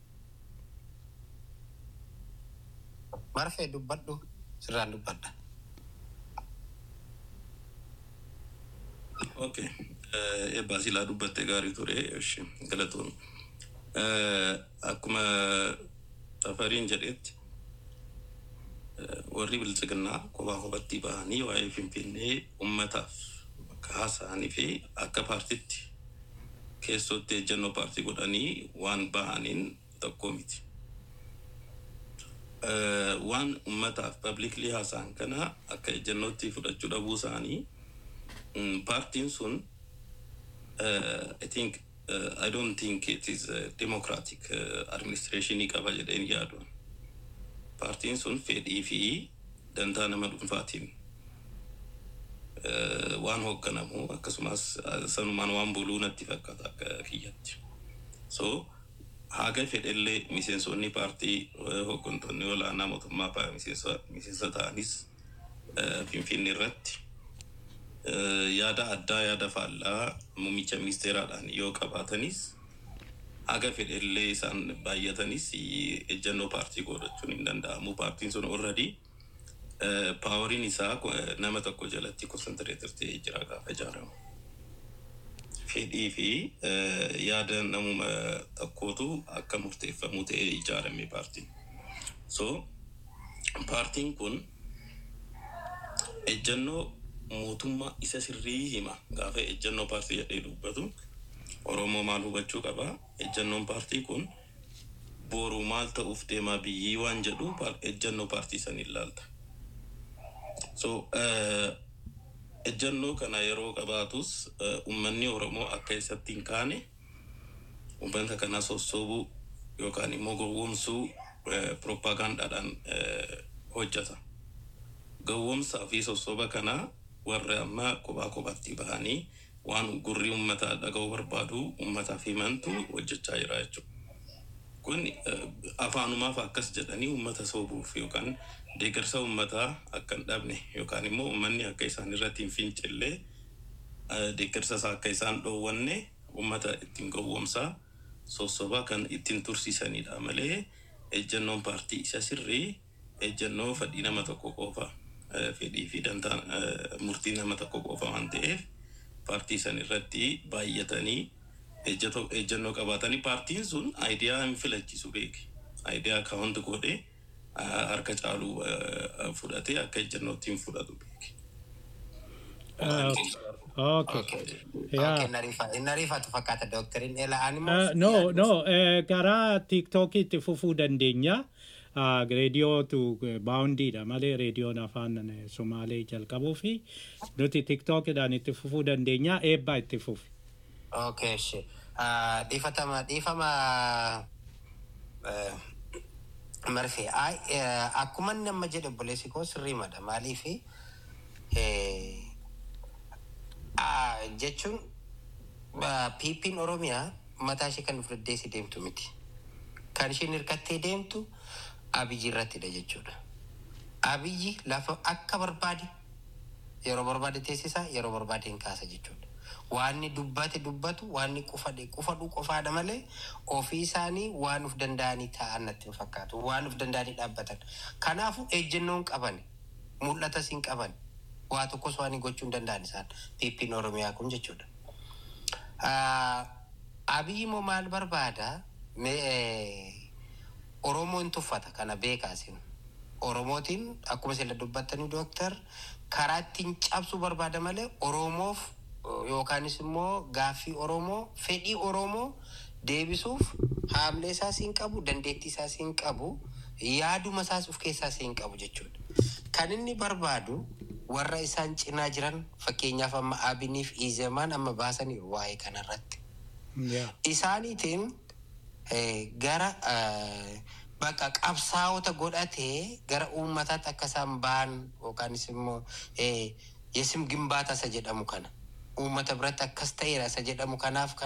Marfee dubbadhu sirraan dubbadha. Okay. Eebbaa silaa dubbatte gaarii ture. Ishi galatoon. Akkuma Tafariin jedhetti warri bilchiginnaa kophaa kophatti bahanii waa'ee Finfinnee uummataaf bakka haasa'anii fi akka paartitti keessootti ejjennoo paartii godhanii waan bahaniin tokko miti. Waan uummataaf pabliikli haasa'an kana akka ejjennootti fudhachuu dhabuu isaanii paartiin sun I think uh, I don't think it is uh, democratic uh, administration qaba jedheen yaadu. Paartiin sun fedhii fi dantaa nama dhuunfaatiin uh, waan hoogganamu akkasumas uh, sanumaan waan buluu natti fakkaata akka kiyyatti. So haga fedhellee miseensonni paartii uh, hooggantoonni olaanaa mootummaa pa- miseensa miseensa ta'anis uh, Finfinnee irratti uh, yaada addaa yaada faallaa muummicha ministeeraadhaan yoo qabaatanis haga fedhellee isaan baay'atanis ejjennoo paartii godhachuun hin danda'amu. Paartiin sun already paawariin isaa ko- nama tokko jalatti konsantireetir ta'ee jira gaafa ijaaramu. Fedhii fi eh, yaada namuma tokkootu akka murteeffamu ta'ee ijaarame paartiin. So paartiin kun ejjennoo mootummaa isa sirrii hima gaafa ejjennoo paartii jedhee dubbatu oromoo maal hubachuu qaba ejjennoon paartii kun boru maal ta'uuf deemaa biyyii waan jedhu pa- ejjennoo paartii san ilaalta so eh, ejjennoo kana yeroo qabaatus eh, ummanni oromoo akka isatti hin kaane ummata kana sossobuu yookaan immoo gowwomsuu eh, propaagandaadhaan eh, hojjeta gowwomsaa fi sossoba kana warra amma kophaa kophaatti bahanii waan gurri uummataa dhaga'uu barbaadu uummataaf himantu hojjechaa jira jechuudha. Kun eh, afaanumaaf akkas jedhanii uummata soobuuf yookaan deeggarsa uummataa akka hin dhabne yookaan immoo uummanni akka isaan irratti hin fincillee eh, deeggarsa isaa akka isaan dhoowwanne uummata ittiin gowwomsaa sossobaa kan ittiin tursiisanidha malee ejjennoon paartii isa sirrii ejjennoo fedhii nama tokko qofa eh, fedhii fi dantaa eh, murtii nama tokko qofa waan ta'eef paartii san irratti baay'atanii ejjeto- ejjennoo qabaatanii paartiin sun aayidiyaa hin filachiisu beeke aayidiyaa akaawunti godhee ah, harka caaluu eh, fudhatee akka ejjennootti hin fudhatu beeke. Okay. Yeah. Inni ariifatu fakkaata dooktoriin Eela Animals. Uh, no, no, eh, gara TikTokitti fufuu dandeenya. Uh, reediyootu baawundiidha malee reediyoon afaan eh, Somaalee jalqabuu fi nuti TikTokidhaan itti fufuu dandeenya eebbaa itti fufi. Okay, shi. Ah, Dhiifatama dhiifama eh, marfee. Ai, eh, Akkuma inni amma jedhe obboleessi koo sirrii mada maaliifi eh, ah, jechuun ah, piippiin Oromiyaa mataa ishee kan fudhaddeessi deemtu miti. Kan isheen hirkattee deemtu Abiyyi irrattidha jechuudha. Abiyyi lafa akka barbaade yeroo barbaade teessisa yeroo barbaade hin kaasa jechuudha. Waanni dubbate dubbatu waanni qufadhe qufadhu qofaadha malee ofii isaanii waan uf danda'anii taa'an natti hin fakkaatu waan uf danda'anii dhaabbatan. Kanaafuu ejjennoon qaban mul'atas hin qaban waa tokkos waan gochuu hin danda'an isaan piippiin Oromiyaa kun jechuudha. Ah, Abiyyi immoo maal barbaada? Mee, eh, Oromoon tuffata kana beekaasin. Oromootiin akkuma sila dubbattanii dooktar karaa ittiin cabsuu barbaada malee Oromoof eh, yookaanis immoo gaaffii Oromoo fedhii Oromoo deebisuuf haamlee isaas hin qabu dandeettii isaas hin qabu yaaduma isaas of keessaas hin qabu jechuudha. Kan inni barbaadu warra isaan cinaa jiran fakkeenyaaf amma Abiniif Izemaan amma baasaniiru waa'ee kanarratti. Yeah. isaaniitiin eh, gara eh, bakka qabsaa'ota godhatee gara uummataatti akka isaan ba'an yookaanis immoo eh, yesim gimbaata isa jedhamu kana uummata biratti akkas ta'eera isa jedhamu kanaaf